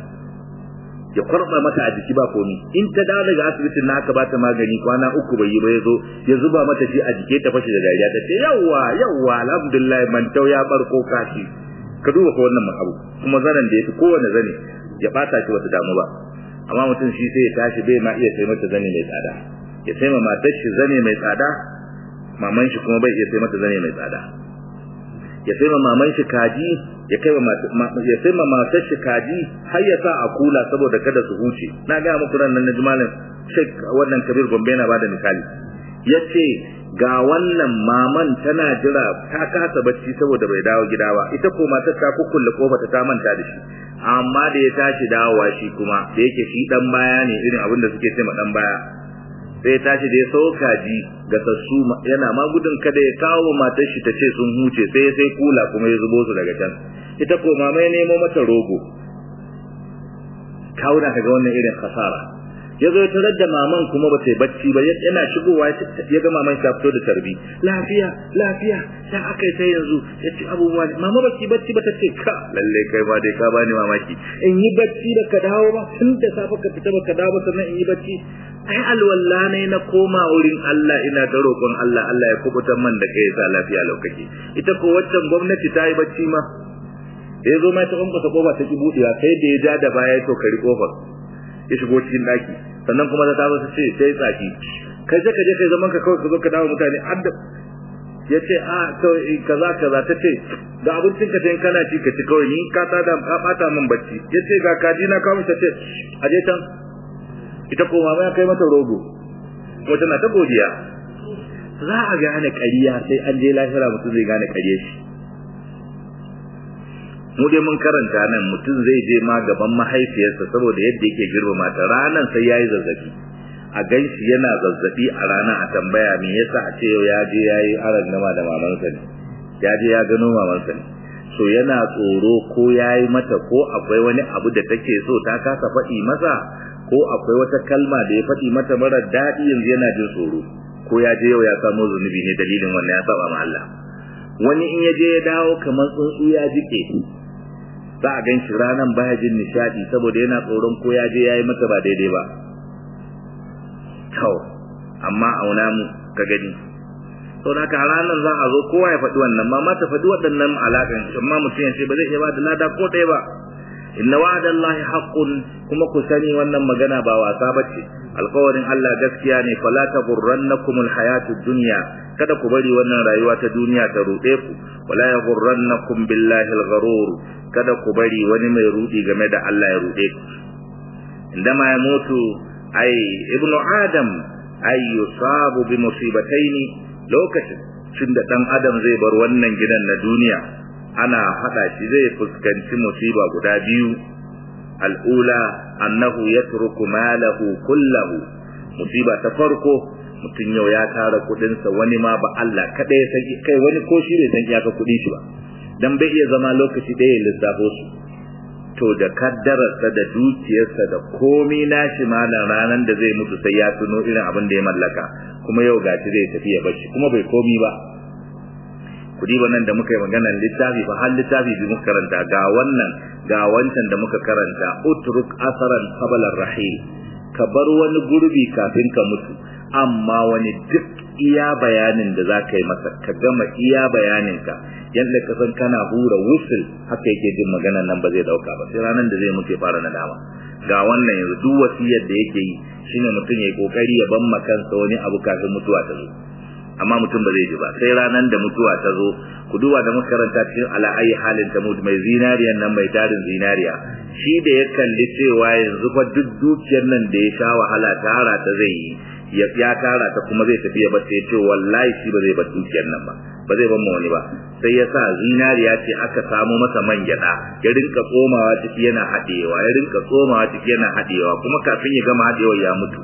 ya kwarba mata a jiki ba komi in ta dawo daga asibitin na aka ba ta magani kwana uku bai yi ba ya zo ya zuba mata shi a jike ta fashe da dariya ta ce yawwa yawwa alhamdulillah mantau ya barko kashi ka duba ko wannan abu kuma zanen da ya fi kowane zane ya bata shi wata damu ba amma mutum shi sai ya tashi bai ma iya sai mata zane mai tsada ya sai ma matar shi zane mai tsada maman shi kuma bai iya sai mata zane mai tsada ya sai ma maman shi kaji ya kai ya sai ma matar shi kaji har ya sa a kula saboda kada su huce na ga muku ran nan jimalin Sheikh wannan Kabir Gombe na bada misali yace ga wannan maman tana jira ta kasa bacci saboda bai dawo gida ba ita ko matar ta kukkulle kofa ta manta da shi amma da ya tashi dawowa shi kuma da yake shi dan baya ne irin abin da suke cewa dan baya sai tashi da ya sau kaji ga sassu yana ma gudun kada ya kawo matar shi ta ce sun huce sai sai kula kuma ya zubo su daga can ita ko mama ya nemo mata rogo kawuna kaga wannan irin kasara ya zo tarar da maman kuma ba ta yi bacci ba yana shigowa ya ga maman ta fito da tarbi lafiya lafiya ta aka yi ta yanzu ya ce abubuwa mama ba ki bacci ba ta ce ka lalle kai ba dai ka bani mamaki in yi bacci ba ka dawo ba tun da safe ka fita ba ka dawo ba sannan in yi bacci ai alwala ne na koma wurin Allah ina ta roƙon Allah Allah ya kubutar man da kai sa lafiya lokaci ita ko waccan gwamnati ta yi bacci ma da ya zo mai ta kwamfasa kofa ta ki buɗewa sai da ya ja da baya ya tokari kofar ya shigo cikin daki sannan kuma ta tazo ta ce sai tsaki kai je ka je kai zaman ka kawai ka zo ka dawo mutane adda ya ce a to kaza kaza ta ce da abincin ka tayin kana ci ka ci kawai ni ka ta da ka bata min bacci ya ce ga kaji na kawo ta ce a je can ita ko mama ya kai mata rogo kuma tana ta godiya za a gane ƙarya sai an je lahira mutum zai gane ƙarya shi mu dai mun karanta nan mutum zai je ma gaban mahaifiyarsa saboda yadda yake girmama ta ranan sai yayi zazzabi a ganshi yana zazzabi a rana a tambaya me yasa a ce ya je yayi aran nama da mamansa ne ya je ya gano mamansa ne so yana tsoro ko yayi mata ko akwai wani abu da take so ta kasa faɗi masa ko akwai wata kalma da ya faɗi mata mara daɗi yanzu yana jin tsoro ko ya je yau ya samo zunubi ne dalilin wannan ya saba ma Allah wani in ya je ya dawo kamar tsuntsu ya jike za a gan shi ranar baya jin nishadi saboda yana tsoron ko ya je ya yi mata ba daidai ba kawai amma auna mu ka gani sau da haka ranar za a zo kowa ya faɗi wannan ma ta faɗi waɗannan alaƙan amma mutum ya ce ba zai iya ba da lada ko ɗaya ba inna wa'adallahi haqqun kuma ku sani wannan magana ba wasa bace alƙawarin Allah gaskiya ne fala taghurrannakum alhayatud dunya kada ku bari wannan rayuwa ta duniya ta ruɗe ku wala yaghurrannakum billahi algharur kada ku bari wani mai rudi game da Allah ya ruɗe ku indama ya mutu ai ibnu adam ai yusabu bi musibataini lokacin tunda dan adam zai bar wannan gidan na duniya ana hada shi zai fuskanci musiba guda biyu al'ula annahu yatruku malahu kullahu musiba ta farko mutum yau ya tara kudinsa wani ma ba Allah kada ya san kai wani ko shi bai san iyaka kudin shi ba dan bai iya zama lokaci ɗaya ya lissafo su to da kaddararsa da dukiyarsa da komi nashi malam ranar da zai mutu sai ya tuno irin abin da ya mallaka kuma yau gashi zai tafi ya bashi kuma bai komi ba kudi nan da muka yi maganar littafi ba har littafi bi muka karanta ga wannan ga wancan da muka karanta utruk asaran qabla rahil ka bar wani gurbi kafin ka mutu amma wani duk iya bayanin da za ka yi masa ka gama iya bayaninka yadda ka san kana hura wusul haka yake jin maganar nan ba zai dauka ba sai ranar da zai mutu ya fara nadama ga wannan yanzu duk wasiyar da yake yi shine mutum ya yi kokari ya ban kansa wani abu kafin mutuwa ta zo amma mutum ba zai ji ba sai ranar da mutuwa ta zo ku duba da makaranta cikin ala ayi halin ta mutu mai zinariyan nan mai tarin zinariya shi da ya kalli cewa yanzu fa duk dukiyar nan da ya sha wahala tara ta zai yi ya ya tara ta kuma zai tafi ya bar ta ce wallahi shi ba zai bar dukiyar nan ba ba zai bar mu wani ba sai ya sa zinariya ce aka samu masa man gyada ya rinka tsomawa ciki yana haɗewa ya rinka tsomawa ciki yana haɗewa kuma kafin ya gama haɗewa ya mutu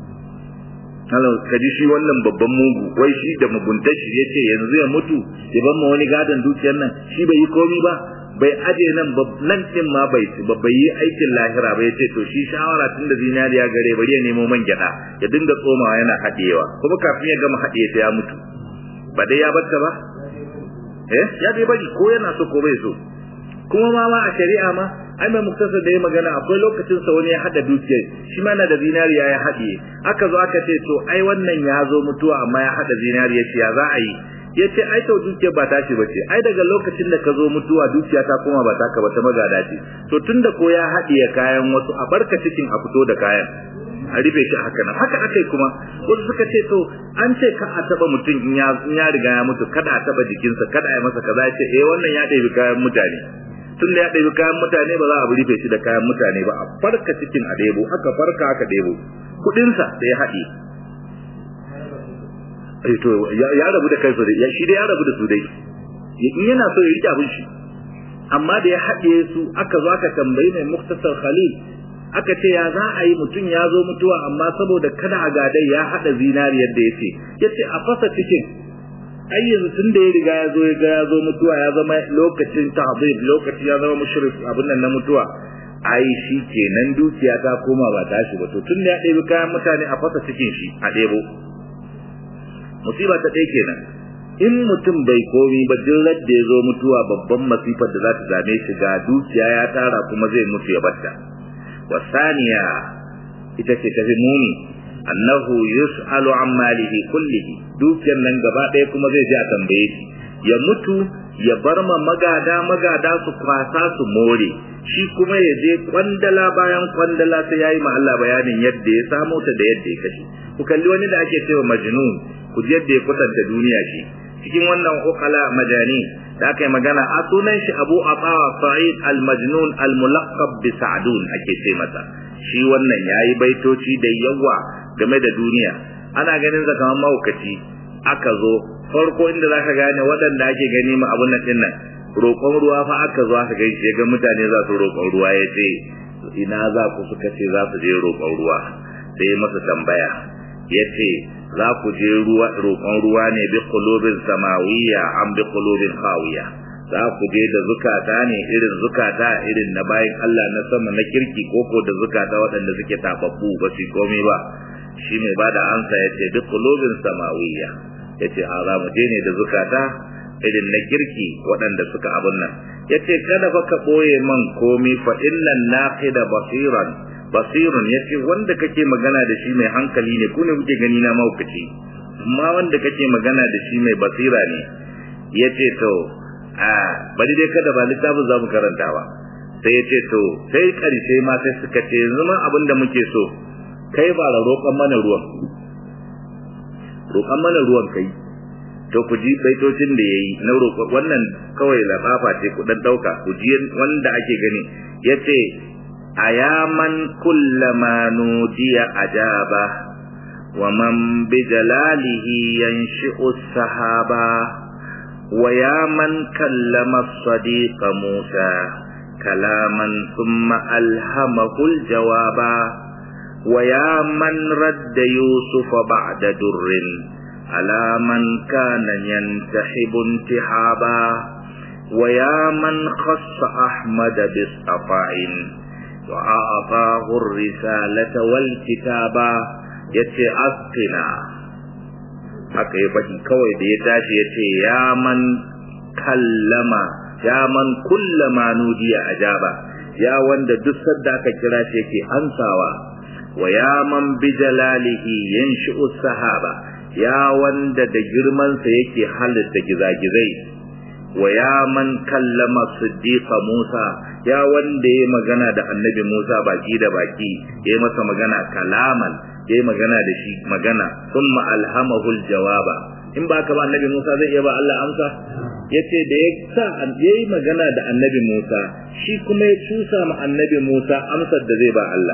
halau kaji shi wannan babban mugu wai shi da muguntar shi yace yanzu ya mutu ya ban ma wani gadon dukiyar nan shi bai yi komi ba bai aje nan nan din ma bai ci ba bai yi aikin lahira ba yace to shi shawara tun da zinariya gare bari ya nemo man gyada ya dinga tsomawa yana haɗewa kuma kafin ya gama haɗe ta ya mutu ba dai ya batta ba eh ya dai bari ko yana so ko bai so kuma ma ma a shari'a ma ai mai muktasa da ya magana akwai lokacin sa wani ya hada dukiyar shi ma na da zinariya ya haɗiye aka zo aka ce to ai wannan ya zo mutuwa amma ya hada zinariya ce ya za a yi ya ce ai to dukiyar ba tashi ba ce ai daga lokacin da ka zo mutuwa dukiya ta koma ba taka ba ta magada ce to tunda ko ya haɗiye kayan wasu a barka cikin a fito da kayan a rufe shi haka nan haka akai kuma wasu suka ce to an ce ka a taba mutum in ya riga ya mutu kada a taba jikinsa kada a yi masa kaza ya ce eh wannan ya ɗebi kayan mutane tun da ya ɗebi kayan mutane ba za a rufe shi da kayan mutane ba a farka cikin a ɗebo aka farka aka ɗebo kuɗinsa da ya haɗe eh to ya rabu da kai su dai shi dai ya rabu da su dai in yana so ya rike abin shi amma da ya haɗe su aka zo aka tambayi mai muktasar khalil aka ce ya za a yi mutum ya zo mutuwa amma saboda kada a gadai ya haɗa zinariyar da ya ce ya ce a fasa cikin ai yanzu tun da ya riga ya zo ya ga ya zo mutuwa ya zama lokacin tahzib lokaci ya zama mushrik abin nan na mutuwa ai shi kenan dukiya ta koma ba tashi ba to tun da ya ɗebi kayan mutane a fasa cikin shi a ɗebo musiba ta ɗaya kenan in mutum bai komi ba duk da ya zo mutuwa babban masifar da za ta same shi ga dukiya ya tara kuma zai mutu ya batta wasaniya ita ce tafi muni annahu yus'alu an malihi kullihi dukiyar nan gaba ɗaya kuma zai je a tambaye shi ya mutu ya bar ma magada magada su kwasa su more shi kuma ya je kwandala bayan kwandala sai yayi ma Allah bayanin yadda ya samo ta da yadda ya kashe ku kalli wani da ake cewa majnun ku ji yadda ya kwatanta duniya shi cikin wannan ukala majani da aka yi magana a sunan shi Abu Ata Sa'id al-Majnun al-Mulaqqab bi Sa'dun ake ce masa shi wannan yayi baitoci da yawa game da duniya ana ganin sa kamar mahaukaci aka zo farko inda zaka gane waɗanda ake gani ma abun nan dinnan roƙon ruwa fa aka zo aka gaishe ga mutane za su roƙon ruwa ya ce ina za ku suka ce za su je roƙon ruwa sai masa tambaya ya ce za ku je ruwa roƙon ruwa ne bi qulubin samawiyya am bi qulubin khawiya za ku je da zukata ne irin zukata irin na bayan Allah na sama na kirki koko da zukata waɗanda suke tababbu ba su komai ba shi mai bada ansa ya ce bi qulubin samawiyya ya ce a za mu je ne da zukata irin na kirki waɗanda suka abun nan ya ce kada fa ka ɓoye man komi fa innan naqida basiran basirun ya ce wanda kake magana da shi mai hankali ne ku ne kuke gani na maukaci amma wanda kake magana da shi mai basira ne ya ce to a bari dai kada ba littafin za mu karanta ba sai ya ce to sai ƙarshe ma sai suka ce yanzu ma abin da muke so kai ba roƙon mana ruwan roƙon mana ruwan kai to ku ji baitocin da yayi na roƙo wannan kawai lafafa ce ku dan dauka ku ji wanda ake gani yace ayaman kullama nudiya ajaba wa man bi jalalihi yanshi'u sahaba wa ya man kallama as-sadiq Musa kalaman thumma alhamahu al-jawaba wa ya man radda Yusuf ba'da durrin على من كان ينتحب انتحابا ويا من خص أحمد باصطفاء وأعطاه الرسالة والكتابا yace askina haka ya faɗi kawai da ya tashi ya ce ya man kallama ya man kullama nudiya ajaba ya wanda duk sadda aka kira shi yake ansawa wa ya man bi jalalihi yanshi'u sahaba ya wanda da girmansa yake halitta gizagizai wa ya man kallama siddiqa Musa ya wanda ya magana da annabi Musa baki da baki ya masa magana kalaman ya magana da shi magana thumma alhamahu aljawaba in ba ka ba annabi Musa zai iya ba Allah amsa yace da ya sa yayi magana da annabi Musa shi kuma ya cusa ma annabi Musa amsar da zai ba Allah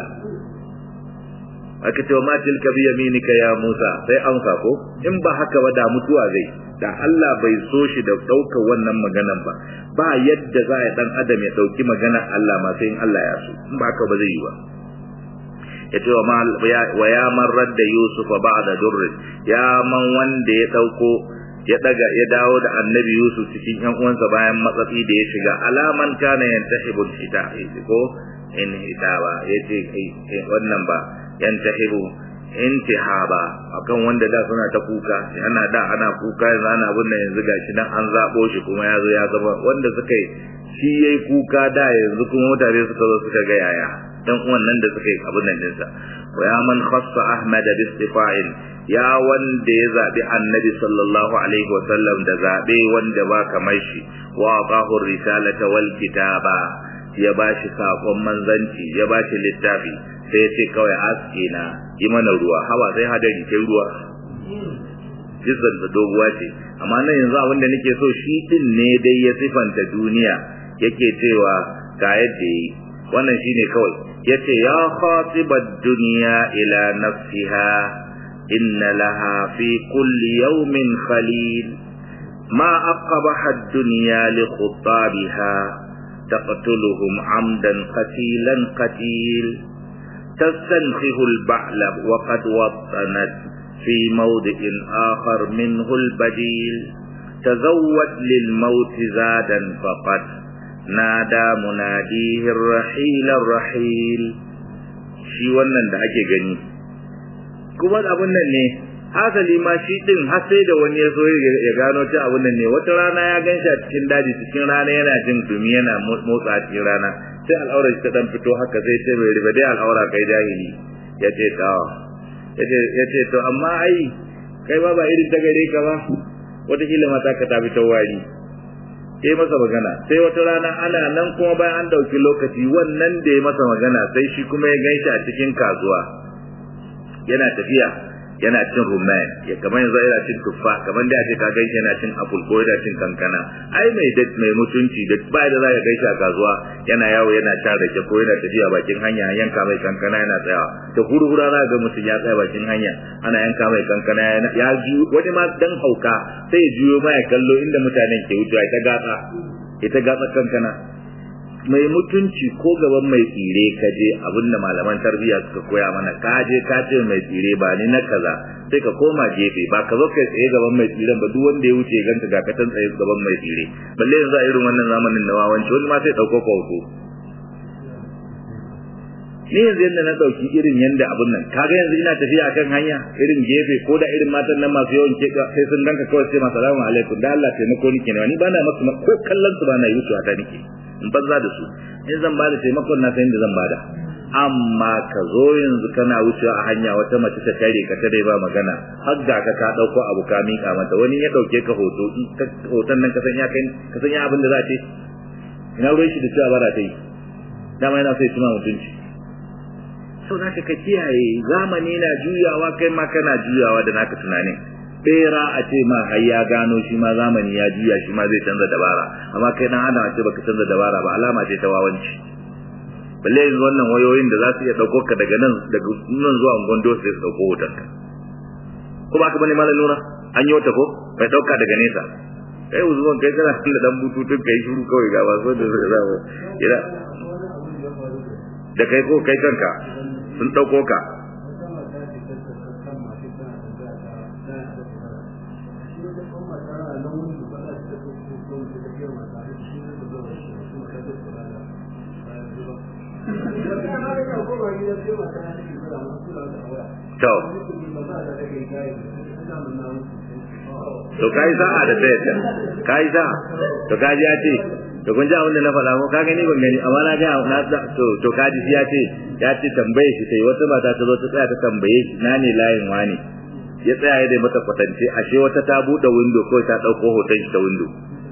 aka ce wa ma tilka bi yaminika ya Musa sai amsa ko in ba haka ba da mutuwa zai da Allah bai so shi da daukar wannan maganan ba ba yadda za ya dan adam ya dauki magana Allah ma sai in Allah ya so in ba haka ba zai yi ba yace wa ma wa ya man radda Yusuf ba'da durr ya man wanda ya dauko ya daga ya dawo da annabi Yusuf cikin yan uwansa bayan matsatsi da ya shiga alaman kana yantahibul kita ko in hitaba yace kai wannan ba yantahibu intihaba akan wanda da suna ta kuka yana da ana kuka yanzu ana abin nan yanzu gashi nan an zabo shi kuma ya zo ya zama wanda suka yi shi yayi kuka da yanzu kuma mutane suka zo suka ga yaya dan uwan nan da suka yi abin nan dinsa wa ya man khassa ahmad bi istifa'in ya wanda ya zabi annabi sallallahu alaihi wa sallam da zabe wanda ba kamar shi wa aqahu risalata wal kitaba ya bashi sakon manzanci ya bashi littafi sai ya ce kawai aske na yi mana ruwa hawa sai hadari sai ruwa jizan da doguwa ce amma nan yanzu abin da nake so shi din ne dai ya sifanta duniya yake cewa ga yadda yi wannan shine kawai yace ya khatibad dunya ila nafsiha inna laha fi kulli yawmin khalil ma aqbaha ad-dunya li khutabiha تقتلهم عمدا قتيلا قتيل تستنخه البعل وقد وطنت في موضع آخر منه البديل تزود للموت زادا فقد نادى مناديه الرحيل الرحيل shi wannan da ake gani kuma abun nan ne hasali ma shi din har sai da wani ya so ya gano ta abun nan ne wata rana ya gan shi a cikin daji cikin rana yana jin dumi yana motsa a cikin rana sai al'aurar ta dan fito haka sai ce bai riba dai al'aura kai jahili ya ce ta ya ce to amma ai kai ba ba irin ta gare ka ba wataƙila mata ka ta fito wari sai masa magana sai wata rana ana nan kuma bayan an ɗauki lokaci wannan da ya masa magana sai shi kuma ya ganshi a cikin kasuwa yana tafiya yana cin rumman ya kamar yanzu yana cin tuffa kamar da ce ka gaishe yana cin apple ko yana cin kankana ai mai da mai mutunci da ba da za ka gaishe a kasuwa yana yawo yana sha rake ko yana tafiya bakin hanya yanka mai kankana yana tsayawa da hurhura za ga mutum ya tsaya bakin hanya ana yanka mai kankana ya juyo wani ma dan hauka sai ya juyo ma ya kallo inda mutanen ke wucewa ita gatsa ita gatsa kankana mai mutunci ko gaban mai tsire ka je abinda malaman tarbiyya suka koya mana ka je ka ce mai tsire ba ni na kaza sai ka koma gefe ba ka zo kai tsaye gaban mai tsiren ba duk wanda ya wuce ganka ga katan tsaye gaban mai tsire balle yanzu a irin wannan zamanin na wawanci wani ma sai dauko ka hoto ni yanzu yadda na dauki irin yanda abun nan kaga yanzu ina tafiya akan hanya irin gefe ko da irin matan nan masu yawan keka sai sun ganka kawai sai masu salamu alaikum da Allah taimako nike ne ni bana masu ko kallon su bana yi su ta nike in banza da su in zan bada taimakon na san da zan bada amma ka zo yanzu kana wucewa a hanya wata mace ta tare ka tare ba magana har ga ka ka dauko abu ka mika mata wani ya dauke ka hoto hoton nan ka san ya kai ka san ya abin da za ce ina ruwan shi da cewa bara ta yi dama yana sai tuna mutunci sau da ka kiyaye zamani na juyawa kai ma kana juyawa da naka tunanin bera a ce ma har ya gano shi ma zamani ya juya shi ma zai canza dabara amma kai dan adam a ce baka canza dabara ba alama ce ta wawanci balle yanzu wannan wayoyin da za su iya dauko ka daga nan daga nan zuwa gondo sai su dauko wutar ka ko ba ka bane malam nura an yi wata ko bai dauka daga nesa kai uzuwan kai kana da dan bututun kai shiru kawai ga ba so da za ira da kai ko kai kanka sun dauko ka to to kai sa'a da ta yadda kai sa'a to kaji ya ce to kun ji abin da na faɗa ko ka gani ban gani amma na ga na to to kaji ya ce ya ce tambaye shi sai wata mata ta zo ta tsaya ta tambaye shi na ne layin wani ya tsaya ya dai mata kwatance ashe wata ta buɗe window ko ta ɗauko hoton shi ta window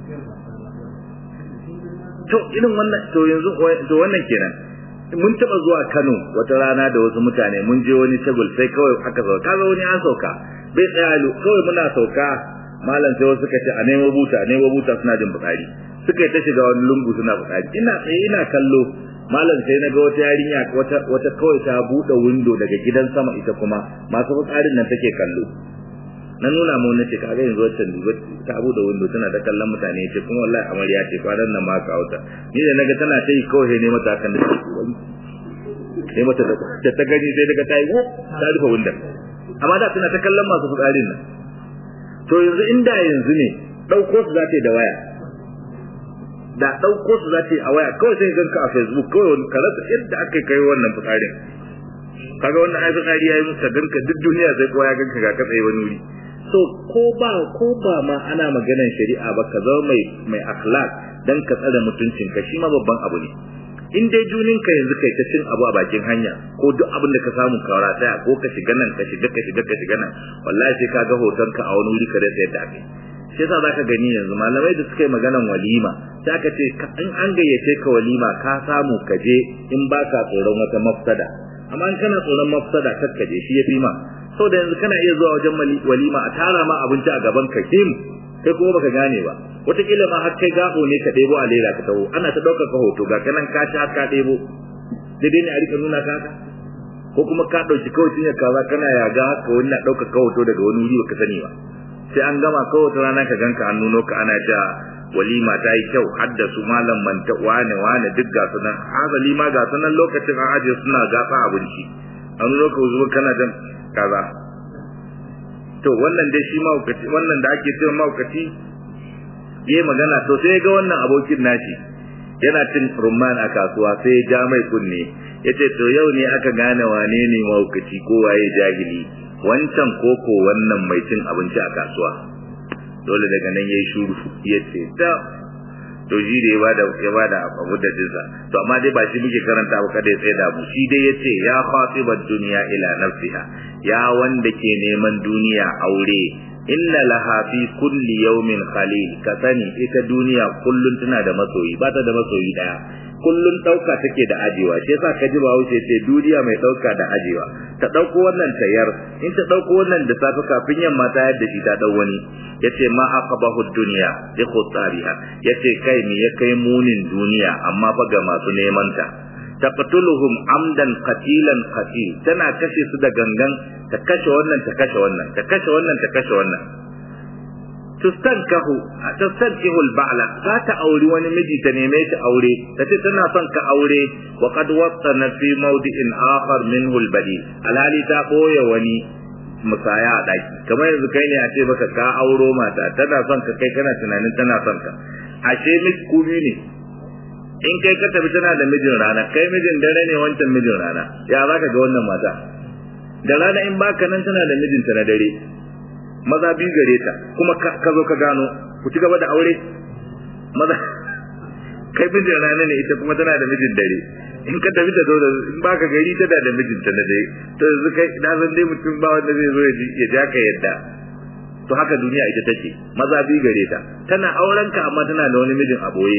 to irin wannan to yanzu to wannan kenan mun taba zuwa Kano wata rana da wasu mutane mun je wani table sai kawai aka sauka kaga wani an sauka bai tsaya kawai muna sauka malam sai wasu suka ce a nemo buta a nemo buta suna jin bukari suka yi ta shiga wani lungu suna bukari ina tsaye ina kallo malam sai na ga wata yarinya wata wata kawai ta bude window daga gidan sama ita kuma masu bukarin nan take kallo na nuna mu nace kaga yanzu wancan duba ta bude window tana ta kallon mutane ce kuma wallahi amarya ce kwanan nan ma ka auta ni da naga tana ta yi kawai ne mata kan da ne mata da ta gani sai daga ta yi ta rufe window amma da tana ta kallon masu fitsarin nan to yanzu inda yanzu ne dauko su zata da waya da dauko su zata a waya kawai sai ganka a facebook kawai wani karasa yadda aka kai wannan fitsarin kaga wannan ai fitsari yayi muka ganka duk duniya sai kowa ya ganka ga katsaye wani wuri so ko ba ko ba ma ana maganar shari'a ba ka zama mai mai akhlaq dan ka tsare mutuncin ka shi ma babban abu ne in dai junin ka yanzu kai ta cin abu a bakin hanya ko duk abin da ka samu ka rataya ko ka shiga nan ka shiga ka shiga ka shiga nan wallahi sai ka ga hoton ka a wani wuri ka rasa yadda ake shi yasa zaka gani yanzu malamai da suka yi maganan walima sai aka ce in an gayyace ka walima ka samu ka je in baka tsoron wata mafsada amma in kana tsoron mafsada kakka je shi yafi ma saboda yanzu kana iya zuwa wajen walima a tara ma abinci a gaban ka kim kai kuma baka gane ba wataƙila ma har kai gabo ne ka ɗebo a lera ka taho ana ta ɗaukar ka hoto ga kanan ka sha ka ɗebo daidai ne a rika nuna ka haka ko kuma ka ɗauki kawai cinye kaza kana yaga haka wani na ɗaukar ka hoto daga wani wuri baka sani ba sai an gama kawai wata rana ka ganka an nuno ka ana ta walima ta yi kyau har da su malam manta wane wane duk ga su nan hazali ma ga su nan lokacin an ajiye suna gasa abinci an nuno ka zuwa kana jan kaza to wannan dai shi mahaukaci wannan da ake cewa mahaukaci yayi magana to sai ga wannan abokin nashi yana cin rumman a kasuwa sai ya ja mai kunne yace to yau ne aka gane wane ne mahaukaci ko waye jahili wancan koko wannan mai cin abinci a kasuwa dole daga nan yayi shuru yace ta to shi da ya bada ya bada abu da dinsa to amma dai ba shi muke karanta ba kada ya tsaya da mu shi dai yace ya khatibat dunya ila nafsiha ya wanda ke neman duniya aure inna laha fi kulli yawmin khalil ka sani ita duniya kullun tana da masoyi ba ta da masoyi daya kullun dauka take da ajewa shi yasa ka ji ba wuce ce duniya mai dauka da ajewa ta dauko wannan tayar in ta dauko wannan da safe kafin yamma ta yadda shi ta dau wani yace ma aqabahu dunya bi khutariha yace kai me ya kai munin duniya amma fa ga masu neman ta taqtuluhum amdan qatilan qatil tana kashe su da gangan ta kashe wannan ta kashe wannan ta kashe wannan ta kashe wannan tustankahu tustankihu al-ba'la za ta auri wani miji ta neme shi aure tace tana son ka aure wa qad wattana fi mawdi'in akhar minhu al-badi alhali ta boye wani musaya a daki kamar yanzu kai ne a ce baka ka auro mata tana son ka kai kana tunanin tana son ka ashe miki kubi ne in kai ka tafi tana da mijin rana kai mijin dare ne wancan mijin rana ya za ka ga wannan mata da rana in baka nan tana da mijinta na dare maza biyu gare ta kuma ka zo ka gano ku ci gaba da aure maza kai mijin rana ne ita kuma tana da mijin dare in ka tafi ta zo da in baka gari tana da mijinta na dare to yanzu kai na san dai mutum ba wanda zai zo ya ja ka yadda to haka duniya ita take maza biyu gare ta tana auren ka amma tana da wani mijin a boye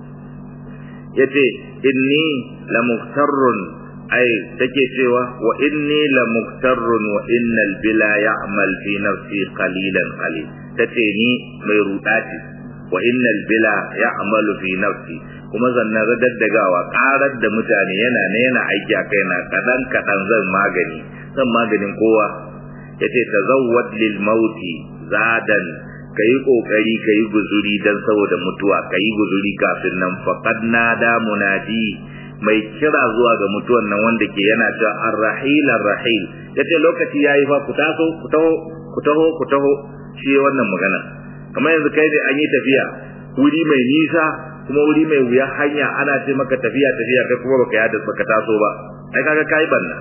yace inni la muftarrun ai take cewa wa inni la muftarrun wa innal bila ya'mal fi nafsi qalilan qalil tace ni mai ruda ce wa innal bila ya'malu fi nafsi kuma zanna daddagawa karar da mutane yana ne yana aiki a kaina kadan kadan zan magani zan maganin kowa yace tazawwad lil mauti zadan ka yi ƙoƙari ka yi guzuri don saboda mutuwa ka yi guzuri kafin nan faƙad na da munadi mai kira zuwa ga mutuwan nan wanda ke yana cewa arrahil arrahil ya ce lokaci ya yi fa ku taso ku taho ku taho ku taho shi wannan magana kamar yanzu kai da an yi tafiya wuri mai nisa kuma wuri mai wuya hanya ana ce maka tafiya tafiya kai kuma baka yada baka taso ba ai kaga kai banna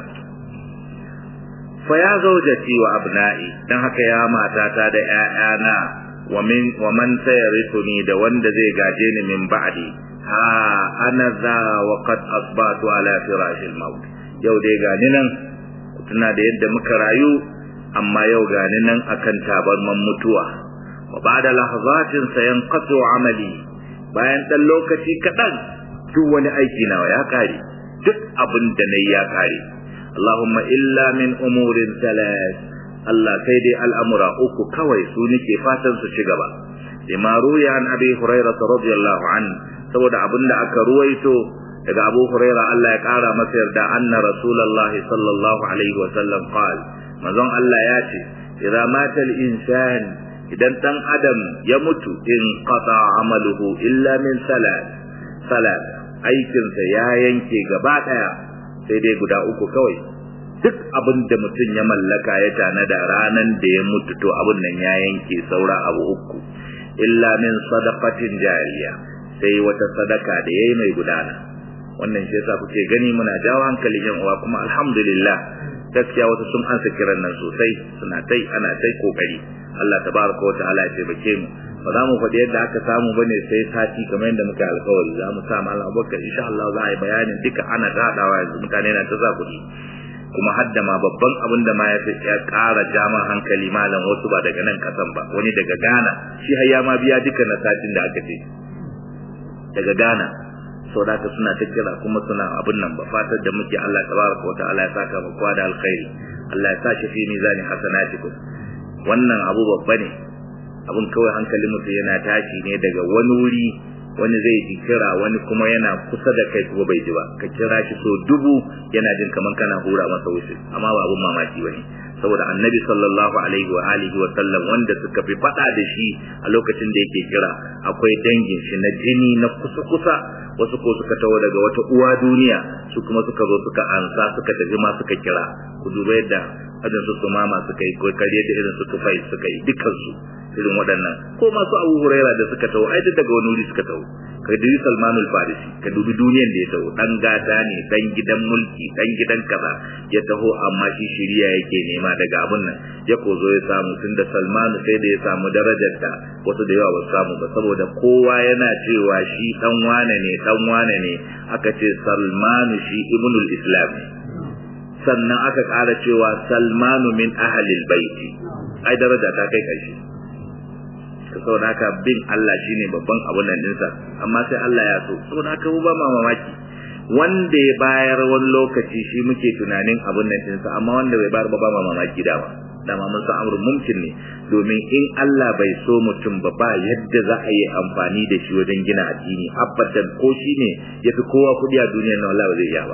fa ya zaujati wa abna'i dan haka ya matata da ƴaƴana wa min wa man sayarithuni da wanda zai gaje ni min ba'di ha ana za wa qad asbatu ala firashil maut yau dai gani nan ku tuna da yadda muka rayu amma yau gani nan akan tabarman mutuwa wa ba'da lahzatin sayanqatu amali bayan dan lokaci kadan duk wani aiki nawa ya kare duk abin da nayi ya kare Allahumma illa min umurin talas Allah sai dai al'amura uku kawai su nake fatan su ci gaba lima ruya an abi hurairah radiyallahu an saboda abin da aka ruwaito daga abu hurairah Allah ya kara masa yarda anna rasulullahi sallallahu alaihi wa sallam qal manzon Allah ya ce idza mata al-insan idan dan adam ya mutu in qata amaluhu illa min salat salat aikinsa ya yanke gaba daya sai dai guda uku kawai duk abin da mutum ya mallaka ya tanada ranan da ya mutu to abin nan ya yanke saura abu uku illa min sadaqatin jariya sai wata sadaka da yayi mai gudana wannan shi yasa kuke gani muna jawo hankalin yan uwa kuma alhamdulillah gaskiya wasu sun ansa kiran nan sosai suna tai ana tai kokari Allah tabaraka wa ta'ala ya taimake mu ba za mu faɗi yadda aka samu bane sai sati kamar yadda muka alkawari za mu sa malam Abubakar insha Allah za a yi bayanin duka ana ta hadawa yanzu mutane na ta za kuɗi kuma hadda ma babban abin da ma ya fi ya ƙara jama hankali malam wasu ba daga nan kasan ba wani daga Ghana shi har ya ma biya duka na satin da aka ce daga Ghana sau da suna ta kira kuma suna abin nan ba fatar da muke Allah tabaraka wa ta'ala ya saka mu kwa da alkhairi Allah ya sa shi fi mizani hasanatikum wannan abu babba ne abin kawai hankalin mutum yana tashi ne daga wani wuri wani zai ji kira wani kuma yana kusa da kai kuma bai ji ba ka kira shi so dubu yana jin kaman kana hura masa wuce amma ba abun mamaki bane saboda annabi sallallahu alaihi wa alihi wa sallam wanda suka fi fada da shi a lokacin da yake kira akwai dangin shi na jini na kusa kusa wasu ko suka taho daga wata uwa duniya su kuma suka zo suka ansa suka tafi ma suka kira ku duba yadda ajin su mama suka yi ko kariya da irin su tufai suka yi dukkan su irin waɗannan ko masu abu huraira da suka taho ai duk daga wani wuri suka taho ka dubi salmanul farisi ka dubi duniyan da ya taho dan gata ne dan gidan mulki dan gidan kaza ya taho amma shi shiriya yake nema daga abun nan ya kozo ya samu tunda salmanu sai da ya samu darajar da wasu da yawa ba samu ba saboda kowa yana cewa shi dan wane ne dan wane ne aka ce salmanu shi ibnul islam sannan aka ƙara cewa salmanu min ahlil baiti ai daraja ta kai karshe saboda haka bin Allah shine babban abun nan dinsa amma sai Allah ya so saboda haka ba ma mamaki wanda ya bayar wani lokaci shi muke tunanin abun nan dinsa amma wanda bai bayar ba ba ma mamaki dama dama mun san amrun mumkin ne domin in Allah bai so mutum ba ba yadda za a yi amfani da shi wajen gina addini abadan ko shi ne ya fi kowa kudi a duniyar nan Allah ba zai iya ba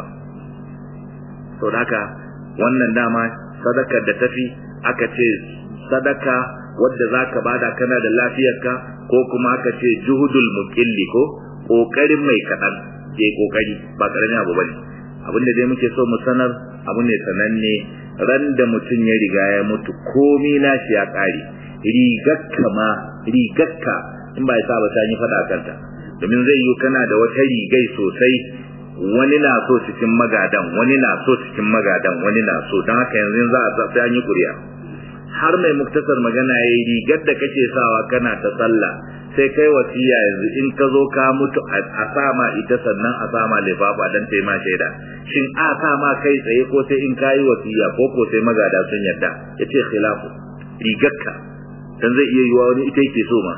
to haka wannan dama sadakar da tafi aka ce sadaka wadda za ka bada kana da lafiyarka ko kuma aka ce juhudul muqilli ko kokarin mai kaɗan ke kokari ba karamin abu bane abin da dai muke so mu sanar abu ne sananne ran da mutum ya riga ya mutu komi nashi ya ƙare rigakka ma rigakka in ba ya sa ba yi faɗa kanta domin zai yi kana da wata rigai sosai wani na so cikin magadan wani na so cikin magadan wani na so don haka yanzu za a sai an yi kuriya har mai muktasar magana ya yi rigar da kake sawa kana ta sallah sai kai wasiya yanzu in ka zo ka mutu a sama ita sannan a sama lifafa don ta ma shaida shin a sama kai tsaye ko sai in kayi wasiya ko ko sai magada sun yarda ya ce khilafu rigarka dan zai iya yiwa wani ita yake so ma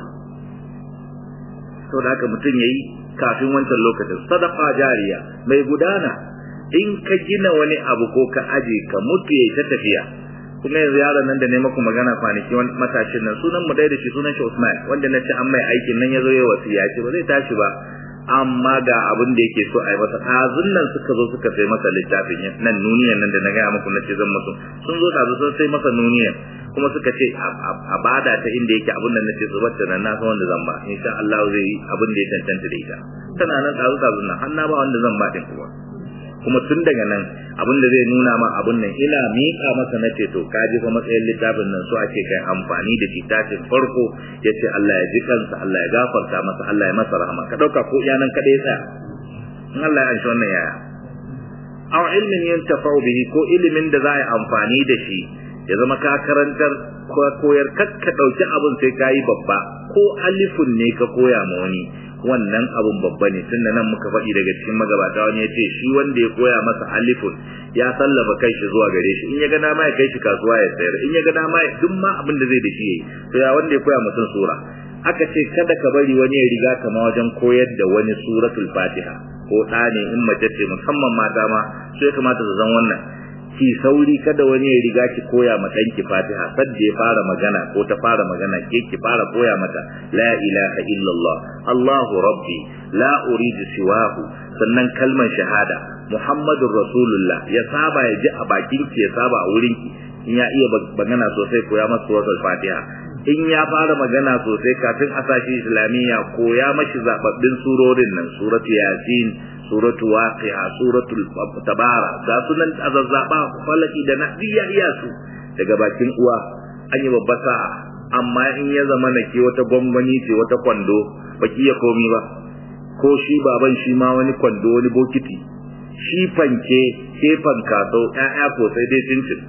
sau da haka mutum ya yi kafin wancan lokacin sadaka jariya mai gudana in ka gina wani abu ko ka aje ka mutu ya ta tafiya kuma yanzu yaron nan da ne maku magana kwanaki wani matashin nan sunan mu dai da shi sunan shi Usman wanda na ce an mai aikin nan ya zo ya wasiya ce ba zai tashi ba amma ga abin da yake so a yi masa ɗazun nan suka zo suka sai masa littafin nan nuniyan nan da na gaya muku na ce zan musu sun zo ɗazu sun sai masa nuniyan kuma suka ce a bada ta inda yake abin da na ce zubar da nan na san wanda zan ba insha Allah zai yi abin da ya cancanta da ita tana nan ɗazu ɗazun nan har na ba wanda zan ba ɗin kuma kuma tun daga nan abin da zai nuna ma abin nan ina miƙa masa na ce to ka ji fa matsayin littafin nan so ake kai amfani da shi tashin farko ya ce Allah ya ji kansa Allah ya gafarta masa Allah ya masa rahama ka ɗauka ko iya nan kaɗai tsaya in Allah ya anshi wannan yaya aw ilmin yantafa'u bihi ko ilimin da za a yi amfani da shi ya zama ka karantar ko koyar kakka ɗauki abin sai ka yi babba ko alifun ne ka koya ma wani wannan abun babba ne tun da nan muka faɗi daga cikin magabata wani ya ce shi wanda ya koya masa alifun ya sallama kai shi zuwa gare shi in ya ga dama ya kai shi kasuwa ya sayar in ya ga dama ya duk ma abin da zai da shi yayi to ya wanda ya koya mutum sura aka ce kada ka bari wani ya riga kama wajen koyar da wani suratul fatiha ko ɗa ne in mace ce musamman mata ma su ya kamata su zan wannan ki sauri kada wani ya riga ki koya ma ɗanki fatiha sadda ya fara magana ko ta fara magana ke ki fara koya mata la ilaha illallah allahu rabbi la uridu siwahu sannan kalmar shahada muhammadur rasulullah ya saba ya ji a bakin ki ya saba a wurin ki in ya iya magana sosai koya masa suratul fatiha in ya fara magana sosai kafin a sashi islamiyya koya mashi zababbin surorin nan suratu yasin suratu waqi'a suratul tabara ga sunan azazzaba falaki da nadiya iya su daga bakin uwa an yi babba sa'a amma in ya zama na ke wata gwangwani ce wata kwando baki ya komi ba ko shi baban shi ma wani kwando wani bokiti shi fanke ke fankaso ƴaƴa ko sai dai cincin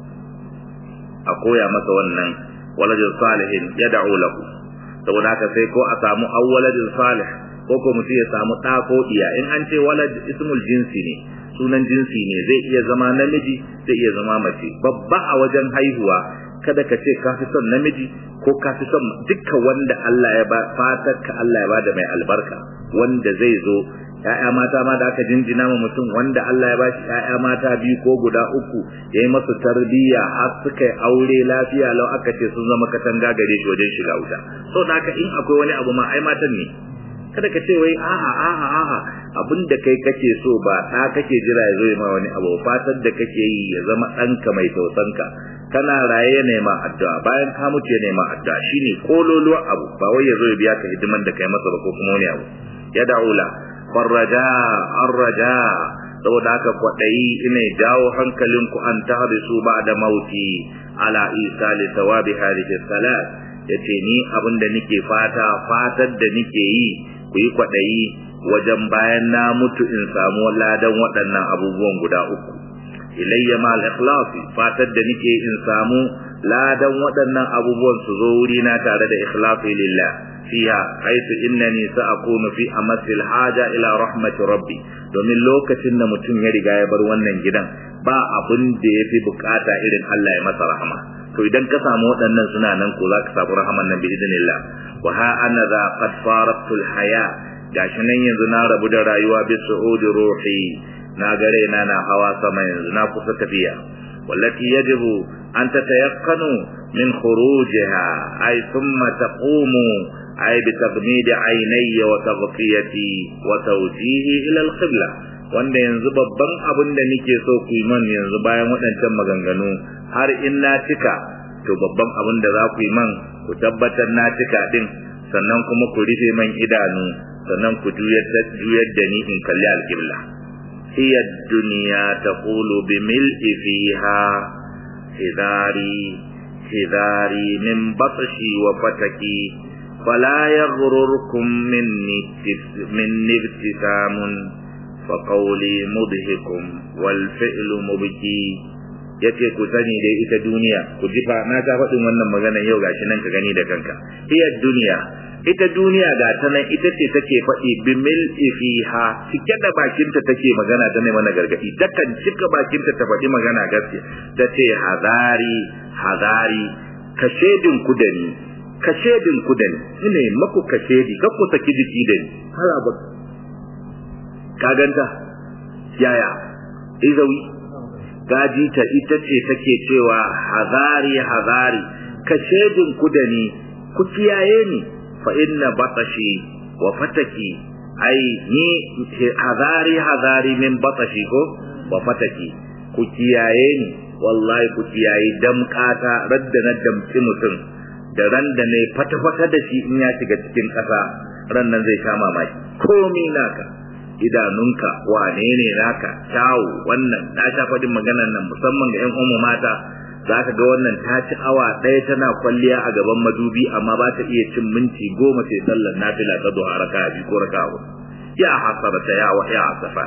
a koya masa wannan waladin salihin ya da'u lahu saboda haka sai ko a samu awwaladin salih ko ko mutum ya samu ɗa ko iya in an ce walad ismul jinsi ne sunan jinsi ne zai iya zama namiji zai iya zama mace babba a wajen haihuwa kada ka ce ka fi son namiji ko ka fi son dukkan wanda Allah ya ba fatar ka Allah ya bada mai albarka wanda zai zo ‘ya'ya mata ma da aka jinjina ma mutum wanda Allah ya bashi ‘ya'ya mata biyu ko guda uku ya yi masu tarbiyya har suka yi aure lafiya lau aka ce sun zama katanga gare shi wajen shiga wuta so da haka in akwai wani abu ma ai matan ne kada ka ce wai a'a a'a a'a abin da kai kake so ba ɗa kake jira ya zo ma wani abu fatar da kake yi ya zama ɗanka mai tausanka kana raye ya nema addu'a bayan ka mutu ya nema addu'a shine kololuwa abu ba wai ya zo ya biya ka hidiman da kai masa ba ko kuma wani abu ya da'ula farraja arraja saboda haka kwaɗayi ina jawo hankalinku an tahrisu ba'da mauti ala isa li thawabi hadhihi salat yace ni abin da nake fata fatar da nake yi ku yi kwaɗayi wajen bayan na mutu in samu ladan waɗannan abubuwan guda uku ilayya ma al-ikhlasi fatar da nake in samu ladan waɗannan abubuwan su zo wuri na tare da ikhlasi lillah fiha haythu innani sa'akunu fi amasil haja ila rahmati rabbi domin lokacin da mutum ya riga ya bar wannan gidan ba abin da yafi bukata irin Allah ya masa rahama to idan ka samu waɗannan suna nan ko za ka samu rahaman nan bi idinillah wa ha ana za qad faratul haya gashi nan yanzu na rabu da rayuwa bi su'udi ruhi na gare na na hawa sama yanzu na kusa tafiya wallati yajibu an tatayaqqanu min khurujiha ay thumma taqumu ay bi tagmid aynayya wa tagfiyati wa tawjihi ila al-qibla wanda yanzu babban abin da nake so ku yi man yanzu bayan waɗancan maganganu har in na cika to babban abin da za ku yi man ku tabbatar na cika din sannan kuma ku rufe man idanu sannan ku juyar da ni in kalli alƙibla hiya duniya taqulu bi mil'i fiha hidari hidari min batshi wa fataki fala yaghrurkum minni minni ibtisamun fa qawli mudhikum wal fi'lu mubki yace ku sani dai ita duniya ku ji fa na ta faɗin wannan magana yau gashi nan ka gani da kanka hiya duniya ita duniya ga ta nan ita ce take faɗi bi mil'i fiha cike da bakinta take magana ta ne mana gargadi takan cika bakinta ta faɗi magana gaske ta ce hazari hazari ka shedin ku da ni ka shedin ku da ni ina maku ka shedi ka ku saki jiki da ni hala ba ka ganta yaya izawi gaji ta ita ce take cewa hazari hazari ka shedin ku da ni ku kiyaye ni fa inna batashi wa fataki ai ni hazari hazari min batashi ko wa fataki ku kiyaye ni wallahi ku kiyaye damkata radda na damci mutum da ran da ne fata-fata da shi in ya shiga cikin ƙasa ran nan zai sha mamaki komi naka idanunka wane ne naka kyawu wannan na sha faɗin maganar nan musamman ga 'yan umu mata za ka ga wannan ta ci awa ɗaya tana kwalliya a gaban madubi amma ba ta iya cin minti goma sai sallar nafila ta duha raka biyu ko raka huɗu ya hasarata ya wa ya asafa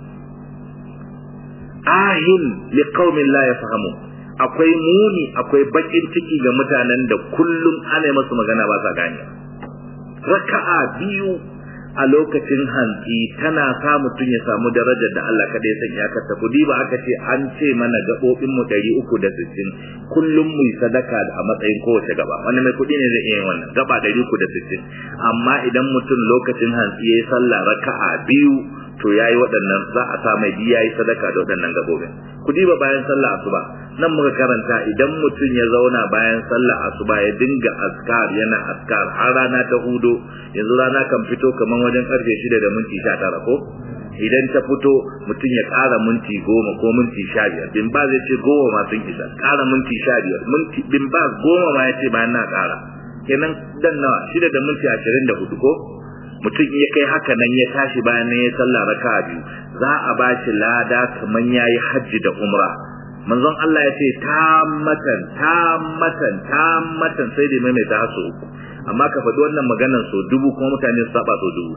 ahin li qaumin la yafhamu akwai muni akwai bakin ciki ga mutanen da kullum ana masu magana ba sa gane raka'a biyu a lokacin hantsi tana sa mutum ya samu darajar da Allah kada ya sanya ka ta kudi ba aka ce an ce mana gabobin mu 360 kullum mu sadaka a matsayin kowace gaba wani mai kudi ne zai iya yin wannan gaba 360 amma idan mutum lokacin hantsi yayi sallah raka'a biyu to yayi waɗannan za a sa mai biya yayi sadaka da waɗannan gabobin kudi ba bayan sallah asuba nan muka karanta idan mutum ya zauna bayan sallah asuba ya dinga askar yana askar har rana ta hudo yanzu rana kan fito kaman wajen karfe shida da minti sha tara ko idan ta fito mutum ya ƙara minti goma ko minti sha biyar bin ba zai ce goma ma sun isa ƙara minti sha biyar minti bin ba goma ma ya ce bayan na ƙara kenan dan nawa shida da minti ashirin da hudu ko mutum ya kai haka nan ya tashi bayan ya sallah raka biyu za a ba shi lada kaman ya yi hajji da umra manzon Allah ya ce tammatan tammatan tammatan sai da mai ta so uku amma ka faɗi wannan maganar so dubu kuma mutane su saba so dubu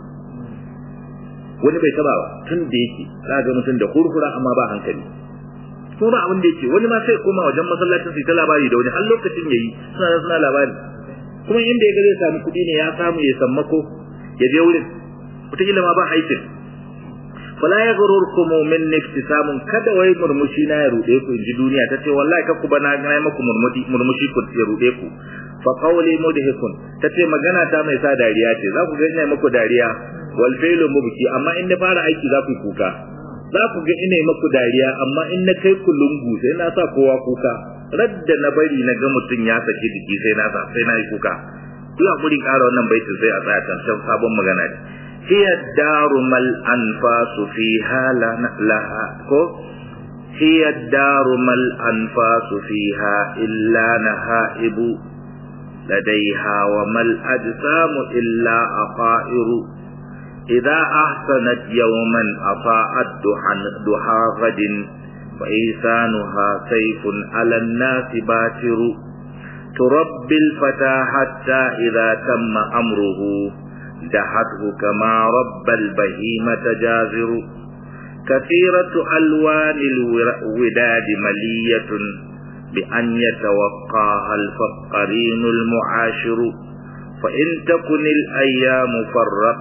wani bai taba ba tun da yake za ga mutum da hurhura amma ba hankali ko ba abin da yake wani ma sai koma wajen masallacin su ta labari da wani har lokacin yayi suna suna labari kuma inda ya ga zai samu kuɗi ne ya samu ya sammako ya je wurin wataƙila ma ba aikin fala ya gururkum min niftisamun kada wai murmushi na ya rude ku inji duniya ta ce wallahi ka ku bana ga maku murmushi murmushi ku ya rude ku fa qawli mudhikun ta ce magana ta mai sa dariya ce za ku ga ina muku dariya wal fi'lu mubki amma in na fara aiki za ku yi kuka za ku ga ina muku dariya amma in na kai ku lungu sai na sa kowa kuka radda na bari na ga mutum ya saki jiki sai na sa sai na yi kuka ku hakuri ƙara wannan baitin sai a tsaya can sabon magana ne هي الدار ما الأنفاس فيها لها هي الدار ما الأنفاس فيها إلا نهائب لديها وما الأجسام إلا أطائر إذا أحسنت يوما أطاعت دحى غد فإيسانها سيف على الناس باتر تربي الفتى حتى إذا تم أمره دحته كما رب البهيمة جازر كثيرة ألوان الوداد ملية بأن يتوقاها الفقرين المعاشر فإن تكن الأيام فرق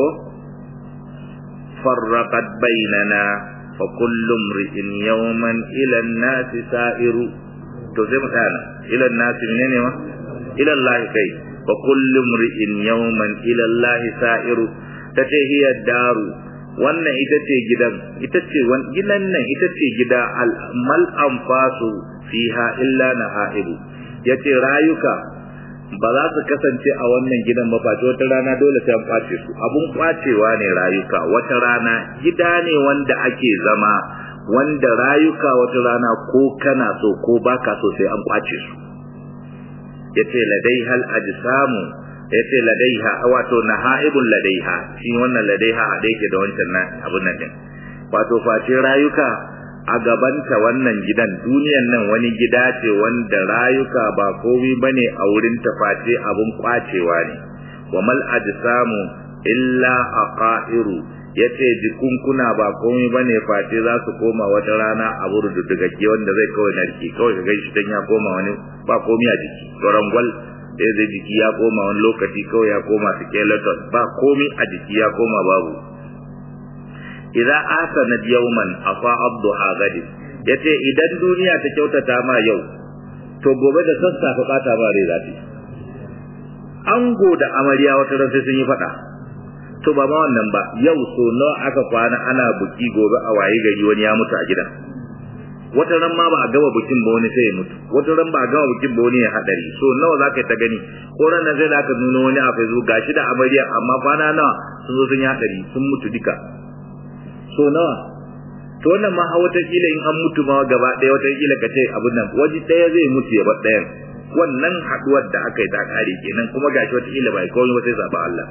فرقت بيننا فكل امرئ يوما إلى الناس سائر to sai mu tsaya nan ila nasi menene ma ila Allah kai fa kullu mri'in yawman ila Allah sa'iru tace hiya daru wannan ita ce gidan ita ce gidan nan ita ce gida mal anfasu fiha illa nahaibu yace rayuka ba za su kasance a wannan gidan ba face wata rana dole sai an kwace su abun kwacewa ne rayuka wata rana gida ne wanda ake zama wanda rayuka wata rana ko kana so ko baka so sai an kwace su yace ladai hal ajsamu yace ladaiha wato nahaibul ladaiha shi wannan ladaiha a yake da wancan nan abun nan din wato face rayuka a gabanta wannan gidan duniyan nan wani gida ce wanda rayuka ba komai bane a wurin ta face abun kwacewa ne wa mal ajsamu illa aqairu yace jikunkuna ba komai bane face za su koma wata rana a burdudugagge wanda zai kawai narki kawai ga shi dan ya koma wani ba komai a jiki gwal da zai jiki ya koma wani lokaci kawai ya koma skeleton ba komai a jiki ya koma babu idza asana yawman afa abduha gadi yace idan duniya ta kyautata ma yau to gobe da sassafe bata ba rai zafi ango da amarya wata ran sai sun yi fada to ba ma wannan ba yau so nawa aka kwana ana buki gobe a waye gari wani ya mutu a gidan wata ran ma ba a gama bukin ba wani sai ya mutu wata ran ba a gama bukin ba wani ya hadari so nawa zaka ta gani ko ran nan sai da aka nuna wani a Facebook gashi da amarya amma kwana nawa sun zo sun yi hadari sun mutu duka so nawa to wannan ma wata kila in an mutu ma gaba ɗaya wata kila ka ce abin nan waje ɗaya zai mutu ya bar ɗayan wannan haduwar da aka yi ta kare kenan kuma gashi wata kila bai kawai wata zaba Allah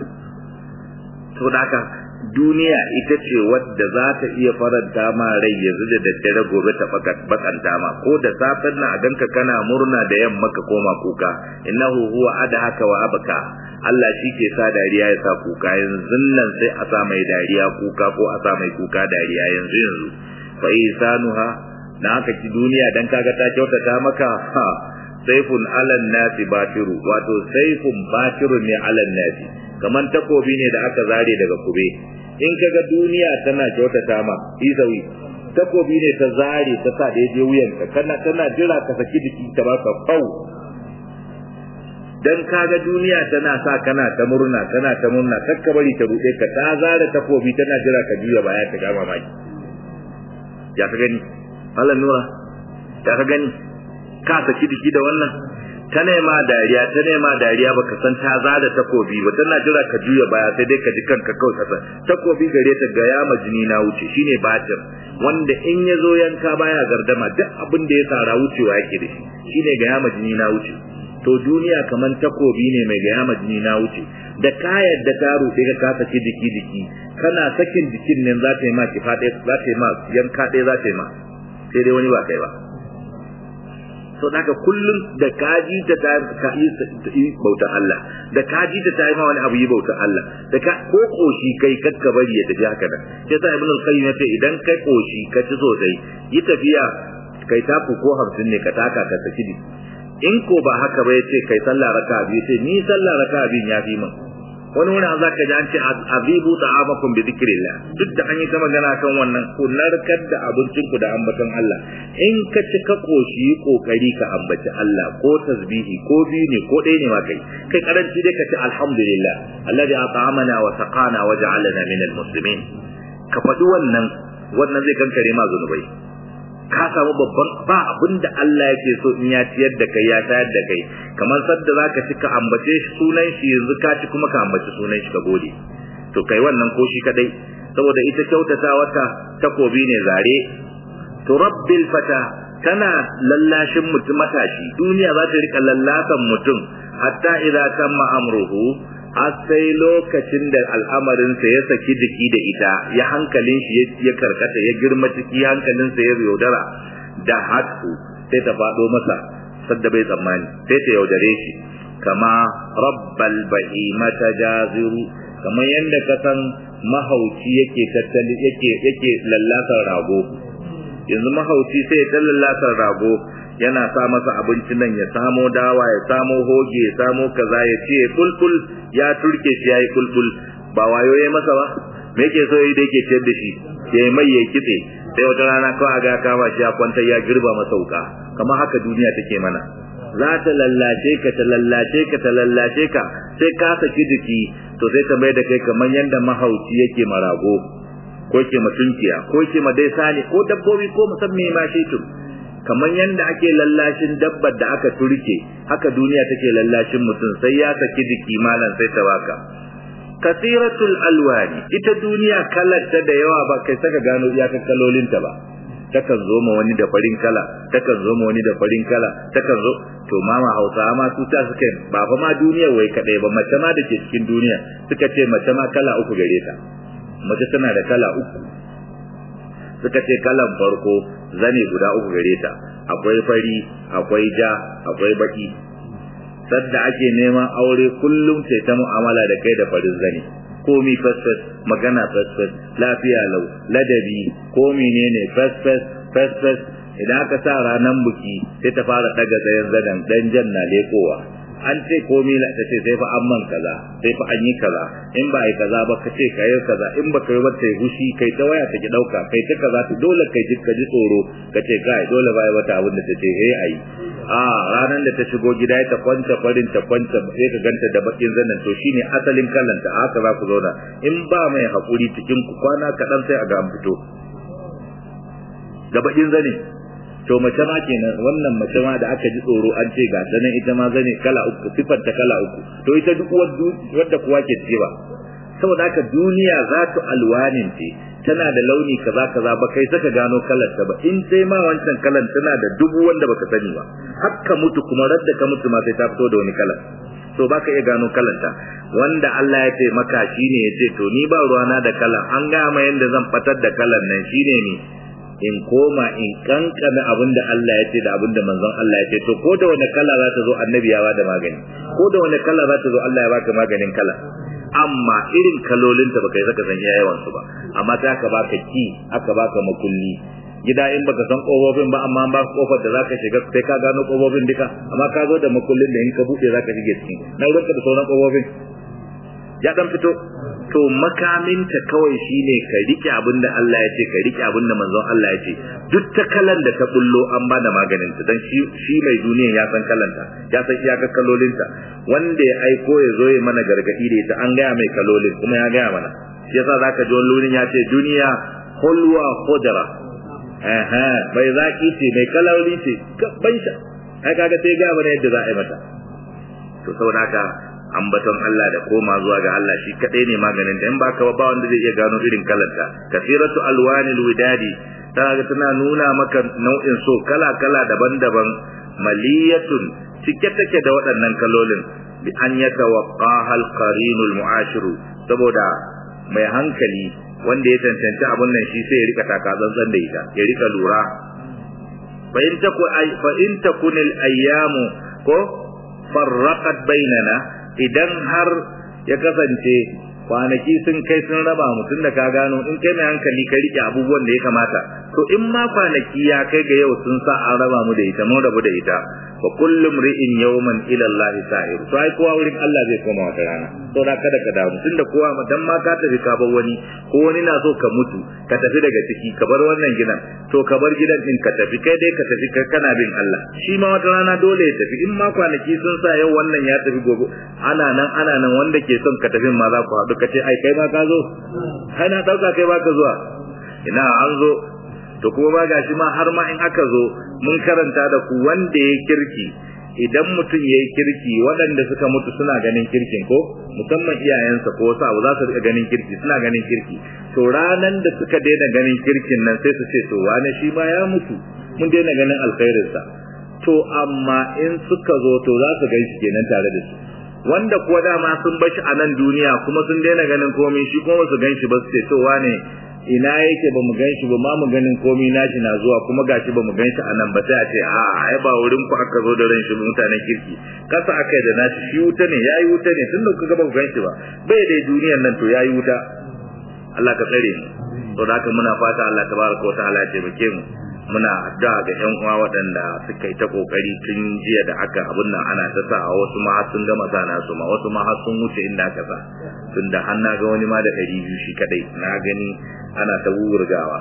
to da haka duniya ita ce wadda za ta iya faranta ma rai yanzu da daddare gobe ta bakanta ma ko da safen na a ganka kana murna da yamma ka koma kuka innahu huwa adhaka wa abka Allah shi ke sa dariya ya sa kuka yanzu nan sai a sa mai dariya kuka ko a sa mai kuka dariya yanzu yanzu fa isanuha na haka ki duniya dan kaga ta kyautata maka ha saifun alan nasi batiru wato saifun batiru ne alan nasi kaman takobi ne da aka zare daga kube in kaga duniya tana kyautata ma isawi takobi ne ta zare ta sa daidai wuyanka kana tana jira ka saki jiki ta baka fau dan kaga duniya tana sa kana ta murna kana ta murna kakka bari ta rude ka ta zare takobi tana jira ka juya baya ta gama maki ya ka gani Allah nura ya ka gani ka saki jiki da wannan ta nema dariya ta nema dariya baka san ta zada takobi ba tana jira ka juya baya sai dai ka ji kanka kawai kasa takobi gare ta ga yama jini na wuce shine batir wanda in ya zo yanka baya gardama duk abin da ya tsara wucewa yake da shi shine ga yama jini na wuce to duniya kaman takobi ne mai ga yama jini na wuce da ka yadda ta rufe ka kasa ki jiki jiki kana sakin jikin nan za ta yi ma kifa ɗaya za ta yi ma yanka ɗaya za ta yi ma sai dai wani ba kai ba to daga kullum da kaji ta ta ka yi bautar Allah da kaji ta ta yi ma wani abu yi bautar Allah da ka ko koshi kai kakka bari ya tafi haka nan sai sa ibn al-qayyim ya ce idan kai koshi ka ci sosai yi tafiya kai taku ko hamsin ne ka taka ka saki di in ko ba haka ba ya ce kai sallah raka biyu ce ni sallah raka biyu ya fi min wani wani za ka ji an ce azibu ta'amakum bi dhikrillah duk da an yi ta magana kan wannan ku narkar da abincin ku da ambaton Allah in ka ci ka koshi kokari ka ambaci Allah ko tasbihi ko biyu ne ko ɗaya ne ma kai kai karanci dai ka ce alhamdulillah alladhi at'amana wa saqana wa ja'alana min almuslimin ka faɗi wannan wannan zai kankare ma zunubai ka samu babban ba abin da Allah yake so in ya ciyar da kai ya tayar da kai kamar sadda zaka ci ka ambace shi sunan shi yanzu ka ci kuma ka ambaci sunan shi ka gode to kai wannan ko shi kadai saboda ita kyautata wata takobi ne zare to rabbil fata tana lallashin mutum matashi duniya za ta rika lallasan mutum hatta idza tamma amruhu har sai lokacin da al'amarinsa ya saki jiki da ita ya hankalin shi ya karkata ya girma ciki hankalinsa ya yaudara da hatu sai ta faɗo masa sadda bai tsammani sai ta yaudare shi kama rabbal bahimata jaziru kamar yadda ka san mahauci yake tattali yake yake lallasar rago yanzu mahauci sai ya lallasar rago yana sa masa abincin nan ya samo dawa ya samo hoge ya samo kaza ya ce kulkul ya turke shi yayi kulkul ba wayo yayi masa ba me yake so yayi da yake ciyar da shi yayi mai yayi kitse sai wata rana kawai ga kama shi ya kwantar ya girba masa wuka kamar haka duniya take mana za ta lallace ka ta lallace ka ta lallace ka sai ka saki jiki to sai ta mai da kai kamar yadda mahauci yake marago ko yake matunkiya ko yake madai sani ko dabbobi ko musamman ma shi tun kamar yadda ake lallashin dabbar da aka turke haka duniya take lallashin mutum sai ya saki jiki malam sai ta baka kasiratul alwani ita duniya kalarta da yawa ba kai saka gano iyakar kalolinta ba takan zo ma wani da farin kala takan zo ma wani da farin kala takan zo to mama hausa ma su ta suka ba fa ma duniya wai kadai ba mace ma da ke cikin duniya suka ce mace ma kala uku gare ta mace tana da kala uku suka ce kalan farko zane guda uku gare ta akwai fari akwai ja akwai baki sadda ake neman aure kullum sai ta mu'amala da kai da farin zane komi fasfas magana fasfas lafiya lau ladabi ko menene fasfas fasfas idan aka sa ranar buki sai ta fara daga tsayen zanen dan jan na lekowa an ce komi la ta ce sai fa an man kaza sai fa an yi kaza in ba yi kaza ba ka ce ka yi kaza in ba ka yi ba ta yi hushi kai ta waya ta ki dauka kai ta kaza ta dole kai ji ka ji tsoro ka ce kai dole ba yi wata abin da ta ce eh ayi a ranar da ta shigo gida ta kwanta farin ta kwanta sai ka ganta da bakin zanen to shine asalin kallanta haka za ku zauna in ba mai hakuri cikin ku kwana kaɗan sai a ga an fito da bakin zane to mace ma kenan wannan mace ma da aka ji tsoro an ce ga ta nan ita ma zane kala uku sifar ta kala uku to ita duk wadda kuwa ke ce ba saboda haka duniya za ta alwanin ce tana da launi kaza kaza ba kai saka gano kalar ta ba in sai ma wancan kalan tana da dubu wanda baka sani ba hakka mutu kuma radda ka mutu ma sai ta fito da wani kalar to baka iya gano kalanta wanda Allah ya ce maka shine ya ce to ni ba ruwana da kalan an ga ma yanda zan fatar da kalan nan shine ni in koma in kankana abin da Allah ya ce da abin da manzon Allah ya ce to ko da wani kala za ta zo annabi ya bada magani ko da wani kala za ta zo Allah ya baka maganin kala amma irin kalolinta baka yi saka san yawan su ba amma sai aka baka ki aka baka makulli gida in baka san kofofin ba amma ba kofar da zaka shiga sai ka gano kofofin duka amma ka zo da makullin da in ka buɗe zaka shige ciki na ruwanka da sauran kofofin ya dan fito to makaminta kawai shine ka rike abin da Allah ya ce ka rike abin da manzon Allah ya ce duk ta kalan da ta bullo an bada maganin ta dan shi shi mai duniya ya san kalanta ya san iyakar kalolinta wanda ya aiko ya zo ya mana gargadi da ita an gaya mai kalolin kuma ya gaya mana shi yasa zaka ji wani ya ce duniya hulwa khudra eh bai zaki ce mai kaloli ce ban sha ai kaga sai ga mana yadda za a yi mata to saboda haka ambaton Allah da koma zuwa ga Allah shi kadai ne maganin da in baka ba wanda zai iya gano irin kalanta kasiratu alwanil widadi tana tana nuna maka nau'in so kala kala daban-daban maliyatun cike take da waɗannan kalolin bi an yatawaqqaha alqarinul mu'ashiru saboda mai hankali wanda ya tantance abun nan shi sai ya rika taka tsantsan da ita ya rika lura fa in taku fa in takunil ayyamu ko farraqat bainana idan har ya kasance kwanaki sun kai sun raba mutum da ka gano in kai mai hankali ka rike abubuwan da ya kamata to in ma kwanaki ya kai ga yau sun sa an raba mu da ita mun rabu da ita wa kullum ri'in yawman ila Allah sa'ir to ai kowa wurin Allah zai koma wata rana to da kada ka damu tunda kowa dan ma ka tafi ka bar wani ko wani na so ka mutu ka tafi daga ciki ka bar wannan gidan to ka bar gidan din ka tafi kai dai ka tafi kai kana bin Allah shi ma wata rana dole ya tafi in ma kwanaki sun sa yau wannan ya tafi gobe ana nan ana nan wanda ke son ka tafi ma za ku haɗu ka ce ai kai ma ka zo kai na ɗauka kai ba ka zuwa ina an zo to kuma ba gashi ma har ma in aka zo mun karanta da ku wanda ya kirki idan mutum ya yi kirki waɗanda suka mutu suna ganin kirkin ko musamman iyayensa ko wasu abu za su riƙa ganin kirki suna ganin kirki to ranan da suka daina ganin kirkin nan sai su ce to wane shi ma ya mutu mun daina ganin alkhairinsa to amma in suka zo to za su gan shi kenan tare da su wanda kuwa dama sun bashi a nan duniya kuma sun daina ganin komai shi kuma su gan shi ba su ce to wane ina yake ba mu ganshi ba ma mu ganin komai nashi na zuwa kuma gashi ba mu ganshi a nan ba sai a ce a ai ba wurin ku aka zo da ran shi mutanen kirki kasa aka da nashi shi wuta ne yayi wuta ne tunda kuka ba ku ganshi ba bai dai duniyar nan to yayi wuta Allah ka tsare mu to da haka muna fata Allah tabaraka wa ta'ala ya taimake mu muna addu'a ga ƴan uwa waɗanda suka yi ta kokari tun jiya da aka abun nan ana ta sa wasu ma har sun gama sana su ma wasu ma har sun wuce inda aka sa tunda har na ga wani ma da ɗari biyu shi kadai na gani ana ta wurgawa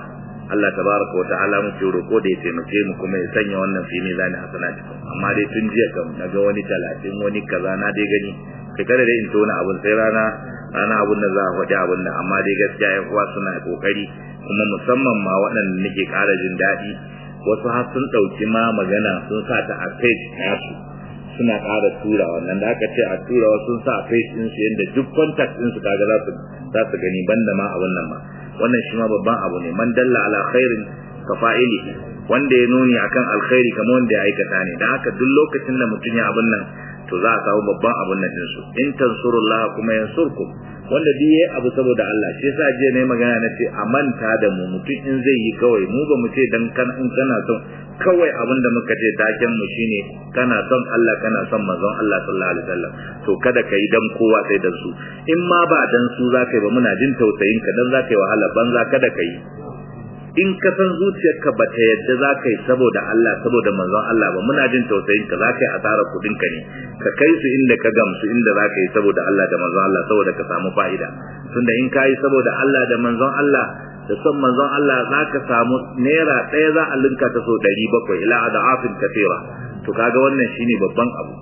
Allah tabaraka wa ta'ala muke roko da ya taimake mu kuma ya sanya wannan fi mizani hasanati amma dai tun jiya kam naga wani talatin wani kaza na dai gani kai kada dai in tona abun sai rana rana abun da za a faɗi abun da amma dai gaskiya yan uwa suna kokari kuma musamman ma waɗanda nake ƙara jin daɗi wasu har sun ɗauki ma magana sun sa ta a page nasu suna ƙara tura wannan da aka ce a tura wasu sun sa a page ɗinsu yadda duk contact ɗinsu kaga za su za su gani banda ma abun nan ma wannan shi ma babban abu ne man dalla ala khairin ka fa'ili wanda ya nuni akan alkhairi kamar wanda ya aikata ne dan haka duk lokacin da mutum ya abun nan to za a samu babban abun nan din su in tansurullah kuma yansurkum wanda duk yayi abu saboda Allah shi yasa je ne magana na ce a manta da mu mutum in zai yi kawai mu ba mu ce dan kan in kana son kawai abin da muka ce taken mu shine kana son Allah kana son manzon Allah sallallahu alaihi wasallam to kada kai dan kowa sai dan su in ma ba dan su zaka yi ba muna jin tausayin ka dan zaka yi wahala banza kada kai in ka san zuciyarka ba ta yadda za ka yi saboda Allah saboda manzon Allah ba muna jin tausayin ka za ka yi asarar kudin ka ne ka kai su inda ka gamsu inda za ka yi saboda Allah da manzon Allah saboda ka samu fa'ida tunda in ka yi saboda Allah da manzon Allah da son manzon Allah za ka samu naira ɗaya za a linka ta so ɗari bakwai ila adafin kafira to kaga wannan shine babban abu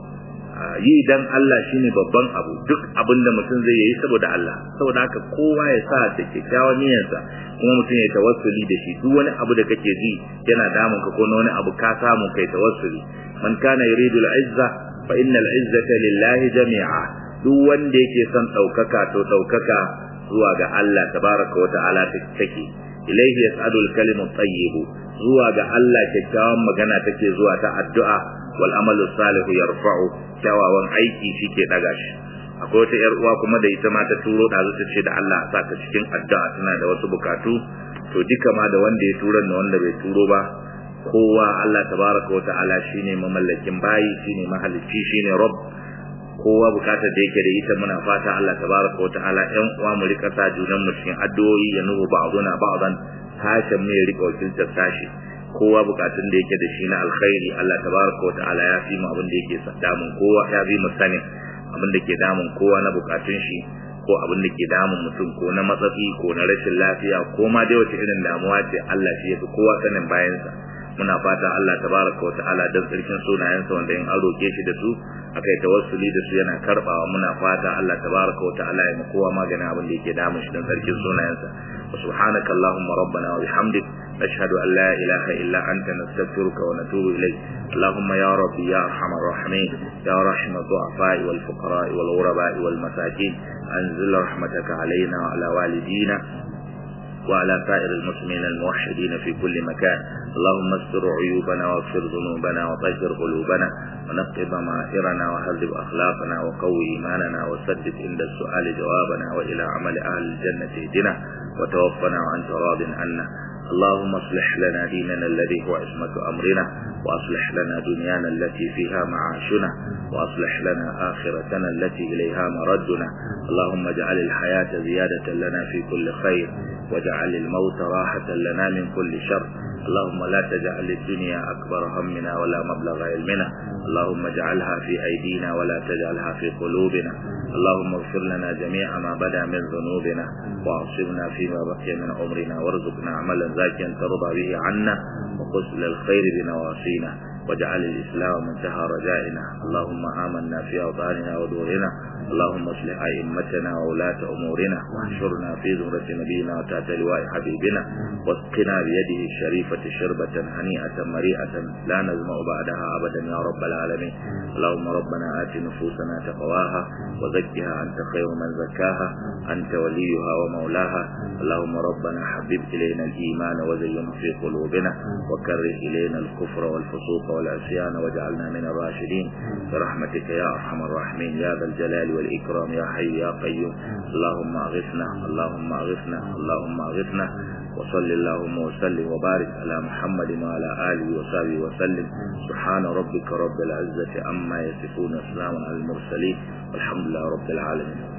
yi dan Allah shine babban abu duk abin da mutum zai yi saboda Allah saboda haka kowa ya sa da kyakkyawan niyyarsa kuma mutum ya tawassuli da shi duk wani abu da kake ji yana damun ka ko wani abu ka samu kai tawassuli man kana yuridu al-izza fa innal izzata lillahi jami'a duk wanda yake son daukaka to daukaka zuwa ga Allah tabaraka wa ta'ala take ilaihi yas'adu al-kalimu at-tayyib zuwa ga Allah kyakkyawan magana take zuwa ta addu'a wal amalu salihu yarfa'u kyawawan aiki shike daga shi akwai wata yar uwa kuma da ita ma ta turo da zuta ce da Allah sa ta cikin addu'a tana da wasu bukatu to duka ma da wanda ya turo da wanda bai turo ba kowa Allah tabaraka wa ta'ala shine mamallakin bayi shine mahalicci shine rabb kowa bukatar da yake da ita muna fata Allah tabaraka wa ta'ala ɗan uwa mu rika sa junan mu cikin addu'o'i ya nuhu ba'duna ba'dan sashen mu ya rika wakiltar sashi kowa bukatun da yake da shi na alkhairi Allah tabaraka wa ta'ala ya fi mu abin da yake damun kowa ya fi mu sanin abin da ke damun kowa na bukatun shi ko abin da ke damun mutum ko na matsatsi ko na rashin lafiya ko ma dai wace irin damuwa ce Allah shi ya fi kowa sanin bayansa muna fata Allah tabaraka wa ta'ala dan tsarkin sunayensa wanda in an roke shi da su akai tawassuli da su yana karbawa muna fata Allah tabaraka wa ta'ala ya kowa maganin abin da yake damun shi dan tsarkin sunayensa wa subhanaka allahumma rabbana wa bihamdik nashhadu an la ilaha illa anta nastaghfiruka wa natubu ilayk اللهم يا ربي يا ارحم الراحمين يا رحم الضعفاء والفقراء والغرباء والمساكين انزل رحمتك علينا وعلى والدينا وعلى سائر المسلمين الموحدين في كل مكان اللهم استر عيوبنا واغفر ذنوبنا وطهر قلوبنا ونقض ضمائرنا وهذب أخلاقنا وقوي إيماننا وسدد عند السؤال جوابنا وإلى عمل أهل الجنة اهدنا وتوفنا وأنت راض عنا اللهم اصلح لنا ديننا الذي هو عصمة أمرنا وأصلح لنا دنيانا التي فيها معاشنا وأصلح لنا آخرتنا التي إليها مردنا اللهم اجعل الحياة زيادة لنا في كل خير واجعل الموت راحة لنا من كل شر اللهم لا تجعل الدنيا أكبر همنا ولا مبلغ علمنا اللهم اجعلها في أيدينا ولا تجعلها في قلوبنا اللهم اغفر لنا جميع ما بدا من ذنوبنا واعصمنا فيما بقي من عمرنا وارزقنا عملا زاكيا ترضى به عنا وقسل الخير بنواصينا واجعل الإسلام منتهى رجائنا اللهم آمنا في أوطاننا ودورنا اللهم اصلح أئمتنا وولاة أمورنا واحشرنا في زمرة نبينا وتحت لواء حبيبنا واسقنا بيده الشريفة شربة هنيئة مريئة لا نزمع بعدها أبدا يا رب العالمين اللهم ربنا آت نفوسنا تقواها وزكها أنت خير من زكاها أنت وليها ومولاها اللهم ربنا حبب إلينا الإيمان وزينه في قلوبنا وكره إلينا الكفر والفسوق والعصيان واجعلنا من الراشدين برحمتك يا أرحم الراحمين يا ذا الجلال والإكرام يا حي يا قيوم اللهم أغثنا اللهم أغثنا اللهم أغثنا وصل اللهم وسلم وبارك على محمد وعلى آله وصحبه وسلم سبحان ربك رب العزة عما يصفون وسلام على المرسلين والحمد لله رب العالمين